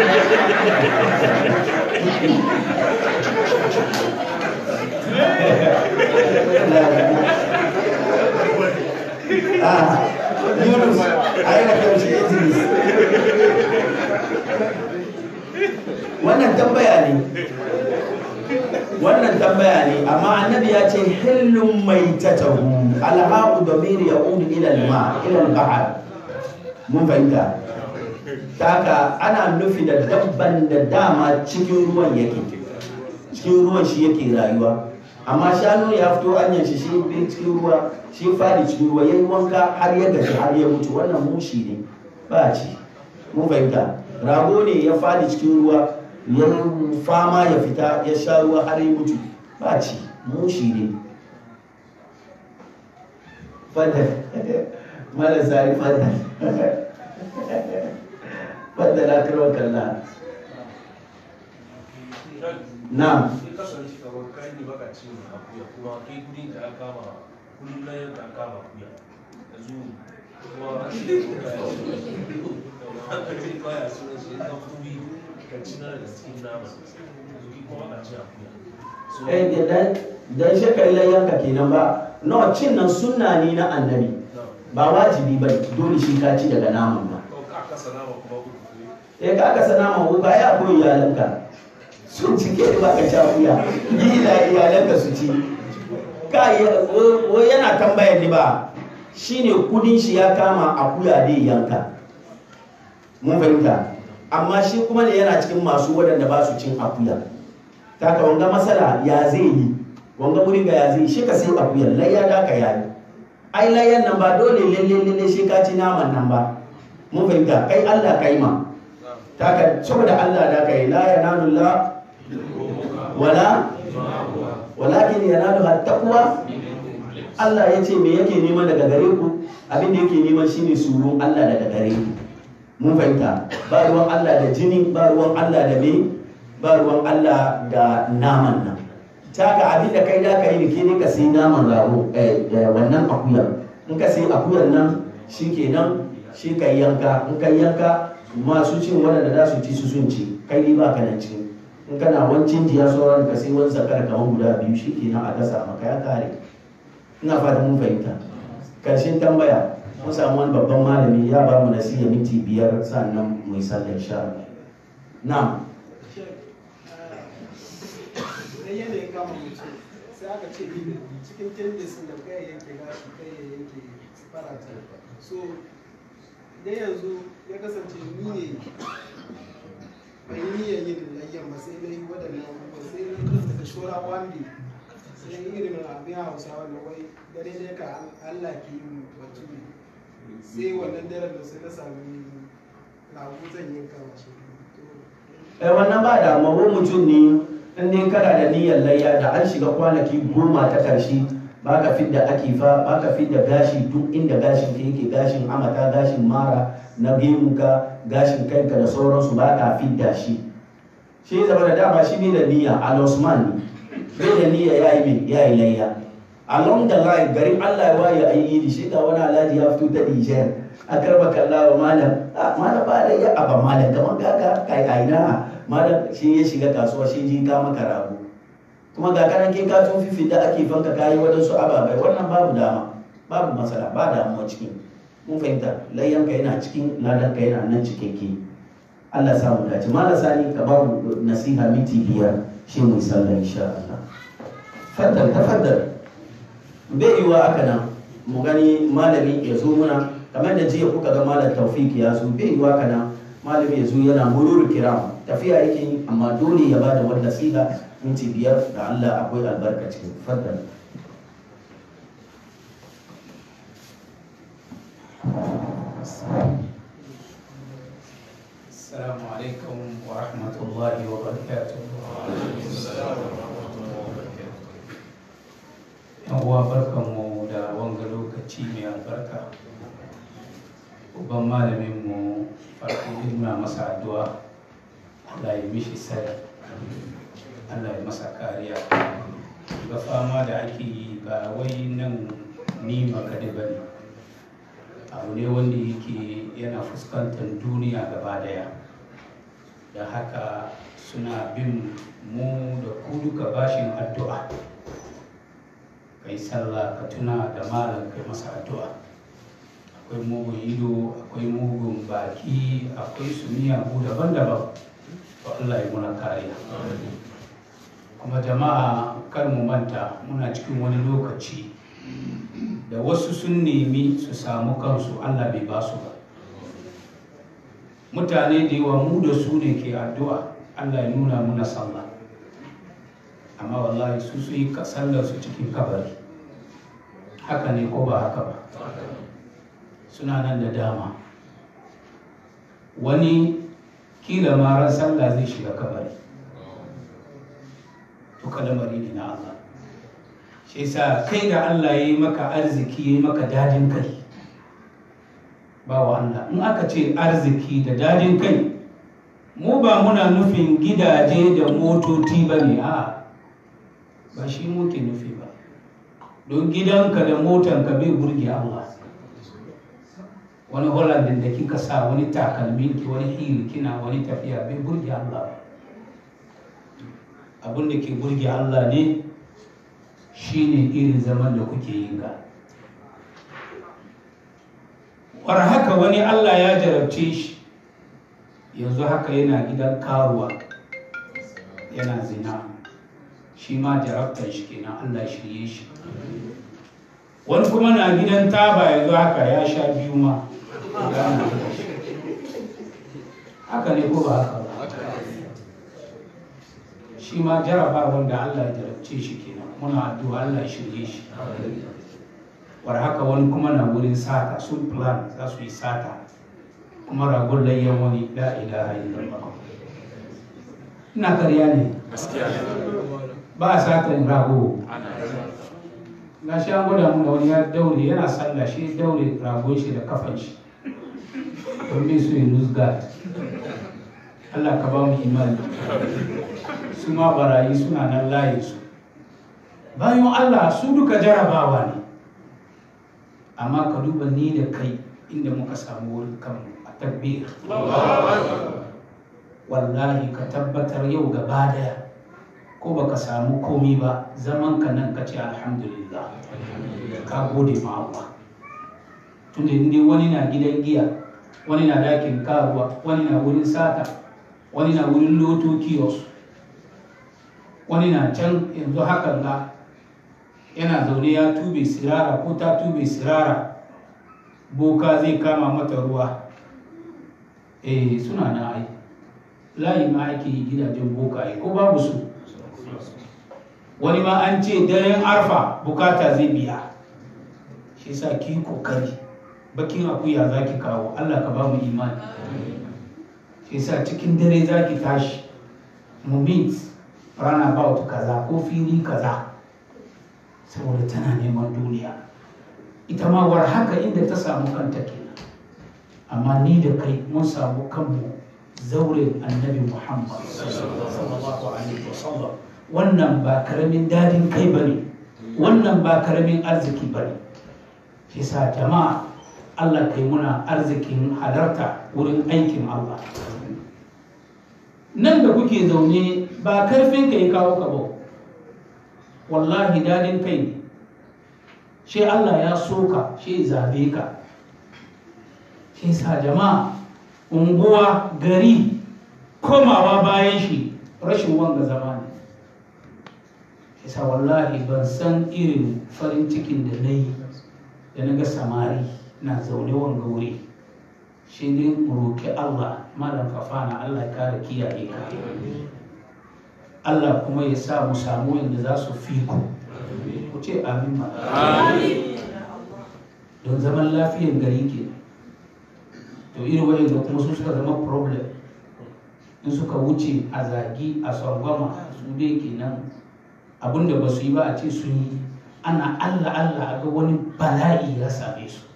ah Yunus ai da kaushe Idris wannan tambaya ne wannan tambaya ne amma annabi ya ce hillun mai tatahu alhaqu damir yaudu ila alma ila albahr mun fahimta taka ana nufi da dabban da dama cikin ruwan yake cikin ruwan shi yake rayuwa amma shanu ya fito anyan shi shi bi cikin ruwa shi fadi cikin ruwa yayi wanka har ya gaji har ya mutu wannan mushi ne ba ci mun fahimta rago ne ya fadi cikin ruwa ya fama ya fita ya sha ruwa har ya mutu ba ci mushi ne fadar marasa yi fadar fadar akirwa kalla na sai kasance kamar kai ne baka cin akuya kuma kai kudin ka aka kama kudin layar ka aka kama akuya yanzu kuma an ce ko ka aka ce baya sunan shi ya kudi ka ci na daga cikin nama yanzu ki kuma ka ci akuya so eh dan dan shi kai layyanka kenan ba no cin nan sunna ne na annabi ba wajibi ba dole shi ka ci daga naman ba ko ka kasa nama kuma uku ne eh ka aka sana ma ba ya koyi iyalanka sun cike ba ka ci akuya yi da iyalanka su ci ka yi wo yana tambayar ni ba shine kudin shi ya kama akuya dai yanka mun fahimta amma shi kuma ne yana cikin masu waɗanda ba su cin akuya ta ka wanga masala ya zai yi wanga wurin ga ya zai yi shi ka sai akuyar layya da ka yayi ai layyan nan ba dole lalle lalle shi ka ci naman nan ba mun fahimta kai Allah kai ma ta ka saboda Allah da kai la yanalu la wala walakin yanalu taqwa Allah ya ce me yake nema daga gare ku abin da yake nema shine surun Allah daga gare ku mun fahimta ba ruwan Allah da jini ba ruwan Allah da me ba ruwan Allah da naman nan ta ga abin da kai da ka yi ke ne ka sai naman rago eh, eh, wannan akuyar in ka sai akuyar nan shi kenan shi ka yanka in ka yanka masu cin waɗanda za su ci su sun ci kai ne ba ka nan ci in kana wancin jiya sauran ka sai wani zakar kamar guda biyu shi kenan a gasa maka ya kare ina fatan mun fahimta karshen tambaya mun samu wani babban malami ya ba mu nasiha minti biyar sannan mu yi sallar sha na idan yanayin kama mutum sai aka ce cikin tendensin da kai yanke gashi kai ya yanke farata so idan yanzu ya kasance ni ne bai yi niyyar yin layyan ba sai na yi waɗannan abubuwa sai na yi da shora wande sai irin abin hausawa na wai dare dai ka allah ke yi batu sai wannan daren da sai na sami lagu zan yanka mashi eh wannan ba da amma wani mutum ne in dai kana da niyyar layya da an shiga kwanaki goma ta karshe ba ka fidda akifa ba ka fidda gashi duk inda gashin ka yake gashin amata gashin mara na gemunka gashin kanka da sauransu ba ka fidda shi shi zama da dama shi ne da niyya al-osman ne bai da niyya ya yi mai ya yi layya along the line garin allah ya waye a yi shi ga wani alhaji ya fito ta nijar a karba kalla wa malam a malam ba da ya aba malam kamar kaka kai aina malam shi ya shiga kasuwa shi ji ka maka rago kuma ga kanan ke ka tun fifi da ake fanka kayi wadansu ababai wannan babu dama babu matsala ba damuwa cikin mun fahimta layyanka yana cikin ladanka yana nan cikakke Allah ya samu dace malam sani ka ba mu nasiha miti biyar shi mu sallah insha Allah faddal tafaddal bai yiwa aka nan mu gani malami ya zo muna kamar da jiya kuka ga malam taufik ya zo bai yiwa aka nan malami ya zo yana murur kiram tafiya yake yi amma dole ya bada wani nasiha minti biyar da Allah akwai albarka cikin faddal السلام عليكم ورحمة الله وبركاته yan uwa barkanmu da wanga lokaci mai albarka uban malaminmu farko muna masa addu'a Allah ya mishi sani Allah ya masa kariya ga fama da ake yi ba wai nan ni makade ba ne abu ne wanda yake yana fuskantar duniya gaba daya da haka suna bin mu da ku duka bashin addu'a kai sallah ka tuna da malam kai masa addu'a akwai mugun ido akwai mugun baki akwai su miyagu daban-daban to Allah ya muna kariya kuma jama'a kar mu manta muna cikin wani lokaci da wasu sun nemi su samu kansu Allah bai ba su ba mutane da yawa mu da su ne ke addu'a Allah ya nuna muna sallah amma wallahi su su yi sallar su cikin kabari haka ne ko ba haka ba suna nan da dama wani kila ma ran sallah zai shiga kabari to kalamari ne na Allah shi yasa kai da Allah ya yi maka arziki ya yi maka dadin kai ba wa Allah in aka ce arziki da dadin kai mu ba muna nufin gidaje da motoci ba ne a ba shi muke nufi ba don gidanka da motanka bai burge Allah wani hollandin da kika sa wani takalmin ki wani hili kina wani tafiya bai burge Allah ba abin da ke burge Allah ne shine irin zaman da kuke yin ga war haka wani Allah ya jarabce shi yanzu haka yana gidan karuwa yana zina shi ma jarabtar shi kenan Allah shirye shi wani kuma na gidan taba yanzu haka ya sha biyu ma haka ne ko ba haka ba shi ma jaraba wanda Allah ya jarabce shi kenan muna addu'a Allah ya shirye shi war haka wani kuma na wurin sata sun plan za su yi sata kuma ragon layyan wani la ilaha illallah ina karya ne ba a satan rago na shi an gwada mu da wani ya daure yana sallah shi ya daure ragon shi da kafan shi domin su yi nusgat Allah ka ba mu imani su ma barayi suna nan layin su bayan Allah su duka jarabawa ne amma ka duba ni da kai inda muka samu wurin kanmu a tabbir wallahi ka tabbatar yau gaba daya ko baka samu komi ba zaman ka nan ka ce alhamdulillah ka gode ma Allah tunda inda wani na gidan giya wani na dakin karuwa wani na wurin sata wani na wurin loto kiosk wani na can yanzu hakan ga yana zaune ya tube sirara ko ta tube sirara boka zai kama mata ruwa eh suna na ai layi ma ake yi gidajen bokaye ko babu su wani ma an ce daren arfa bukata zai biya shi sa ki kokari bakin akuya za ki kawo allah ka ba mu imani shi sa cikin dare za ki tashi mu meet runabout kaza ko fili kaza saboda tana neman duniya ita ma war haka inda ta samu kanta kenan amma ni da kai mun samu kanmu zauren annabi muhammad sallallahu alaihi wasallam wannan ba karamin dadin kai bane wannan ba karamin arziki bane shi sa jama'a Allah kai muna arzikin halarta wurin aikin Allah nan da kuke zaune ba karfin ka ya kawo ka ba wallahi dadin kai ne shi Allah ya soka shi zabe ka shi sa jama'a unguwa gari komawa bayan shi rashin wanga zama ne shi sa wallahi ban san irin farin cikin da na yi da na ga samari na zaune wanga wuri shi ne roƙi Allah malam fafana Allah ya kare kiyaye ka Allah kuma ya sa mu samu yadda za su fi ku ku ce amin ma don zaman lafiyan gari ke to irin wayan da kuma su suka zama problem in suka wuce a zagi a sargama su dai kenan abinda ba su yi ba a ce sun yi ana allah allah a ga wani bala'i ya same su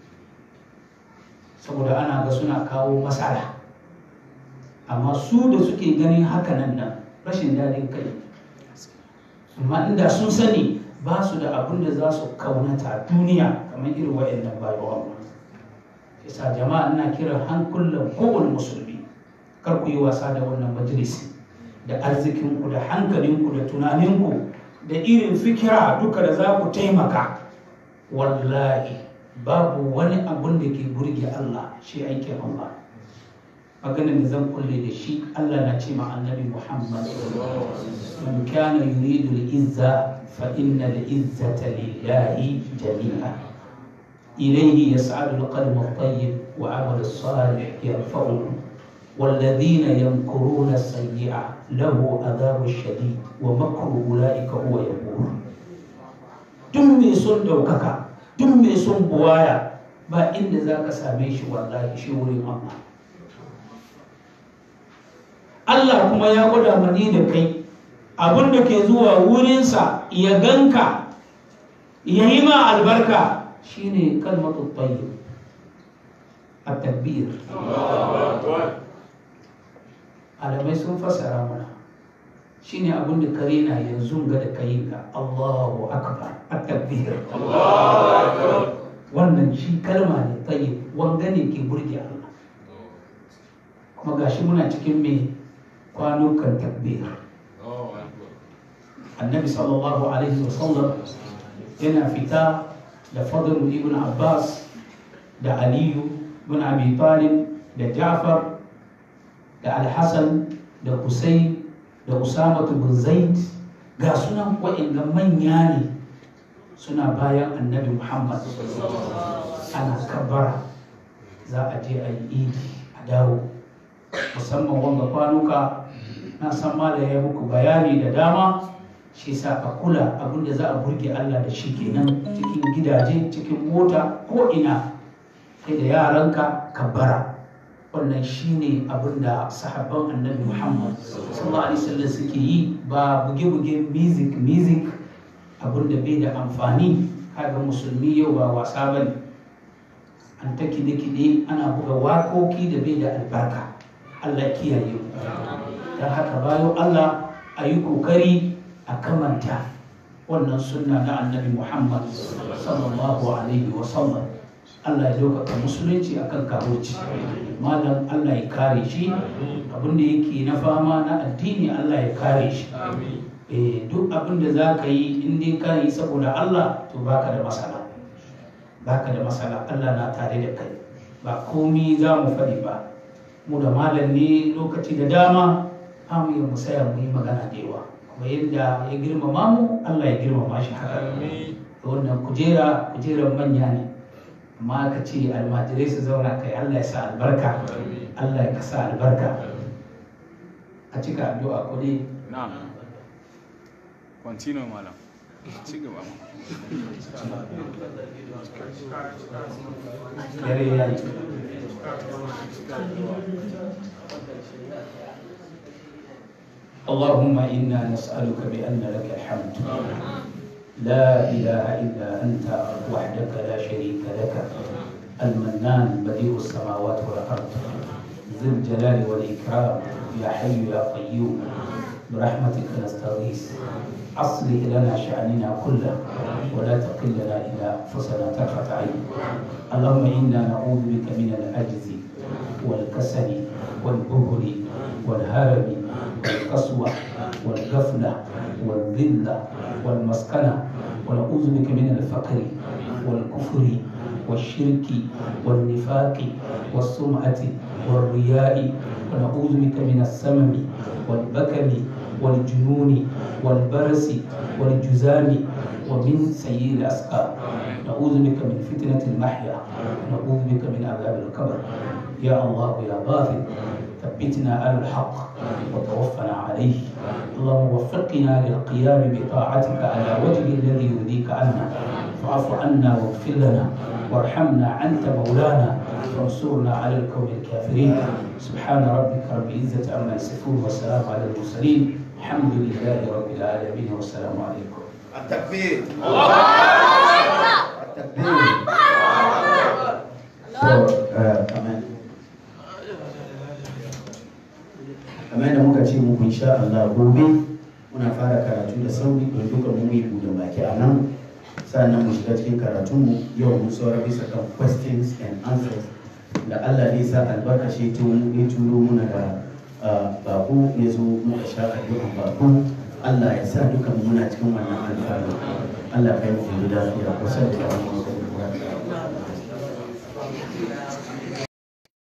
saboda ana ga suna kawo matsala amma su da suke ganin hakanan nan rashin daɗin kai amma inda sun sani ba su da abin da za su kaunata a duniya kamar irin wa'annan bayan Allah yasa jama'a ina kiran hankulan kowane musulmi kar ku yi wasa da wannan majalisi da arzikinku da hankalinku da tunaninku da irin fikira duka da za ku taimaka wallahi babu wani abun da ke burge Allah shi aikin Allah maganin da zan kulle da shi Allah na ce ma annabi Muhammad man kana yuridu al-izza fa inna al-izzata lillahi jami'a ilayhi yas'adu al-qalbu at-tayyib wa 'amalu as-salih yarfa'uhu والذين يمكرون السيئة له عذاب شديد ومكر أولئك هو يبور duk mai son ɗaukaka duk mai son buwaya ba inda za ka same shi wallahi shi wurin Allah Allah kuma ya gwada mani da kai abin da ke zuwa wurinsa ya ganka ya yi ma albarka shine kalmatu tayyib a tabbir alamai sun fassara mana shine abin da kare na yanzu ga da kai ga Allahu akbar a tabbir wannan shi kalma ne tayyib wanga ne ke burge Allah kuma gashi muna cikin mai kwanukan takbir annabi sallallahu alaihi wasallam yana fita da fadl ibn abbas da aliyu ibn abi talib da ja'far da alhassan da husayn da usama bin zaid ga sunan wa'inda manya ne suna bayan annabi muhammad ana kabara za a je a yi idi a dawo musamman wanga kwanuka na san ma da ya muku bayani da dama shi sa a kula abinda za a burge Allah da shi kenan cikin gidaje cikin mota ko ina kai da yaranka ka bara wannan shine abin da sahabban annabi Muhammad sallallahu alaihi wasallam suke yi ba buge-buge music music abin da bai da amfani kaga musulmi yau ba wasa bane an ta kide-kide ana buga wakoki da bai da albarka Allah kiyaye mu don haka bayan Allah a yi kokari a kamanta wannan sunna na annabi Muhammad sallallahu alaihi wa sallam Allah ya ɗaukaka musulunci akan karoci malam Allah ya kare shi abinda yake na fama na addini Allah ya kare shi eh duk abinda za ka yi in dai ka yi saboda Allah to baka da matsala baka da matsala Allah na tare da kai ba komi za mu faɗi ba mu da malam ne lokaci da dama mu yi musaya mu yi magana da yawa kuma yadda ya girmama mu Allah ya girmama shi haka da wannan kujera kujerar manya ne amma ka ce almajirai su zauna kai Allah ya sa albarka Allah ya kasa albarka a cika addu'a ko dai na'am continue malam ci gaba dare ya yi اللهم إنا نسألك بأن لك الحمد لا إله إلا أنت وحدك لا شريك لك المنان بديع السماوات والأرض ذي الجلال والإكرام يا حي يا قيوم برحمتك نستغيث أصلح لنا شأننا كله ولا تقلنا إلى أنفسنا طرفة عين اللهم إنا نعوذ بك من العجز والكسل والبهل والهرم والقسوة والغفلة والذلة والمسكنة ونعوذ بك من الفقر والكفر والشرك والنفاق والسمعة والرياء ونعوذ بك من السمم والبكم والجنون والبرس والجزام ومن سيء الأسقام نعوذ بك من فتنة المحيا ونعوذ بك من عذاب القبر يا الله يا غافر ثبتنا على الحق وتوفنا عليه اللهم وفقنا للقيام بطاعتك على وجه الذي يرضيك عنا فاعف عنا واغفر لنا وارحمنا انت مولانا وانصرنا على القوم الكافرين سبحان ربك رب العزه عما يصفون والسلام على المرسلين الحمد لله رب العالمين والسلام عليكم التكبير التكبير So, uh, amen. kamar da muka ce muku insha Allah gobe muna fara karatu da sauri don duka mu yi buɗe baki a nan sannan mu shiga cikin karatunmu yau mun saura bisa kan questions and answers da Allah ne sa albarkashi tun ya turo muna da uh, bako ya zo muka sha addu'an bako Allah ya sa duka mu muna cikin wannan alfanu Allah kai mu da lafiya kusa da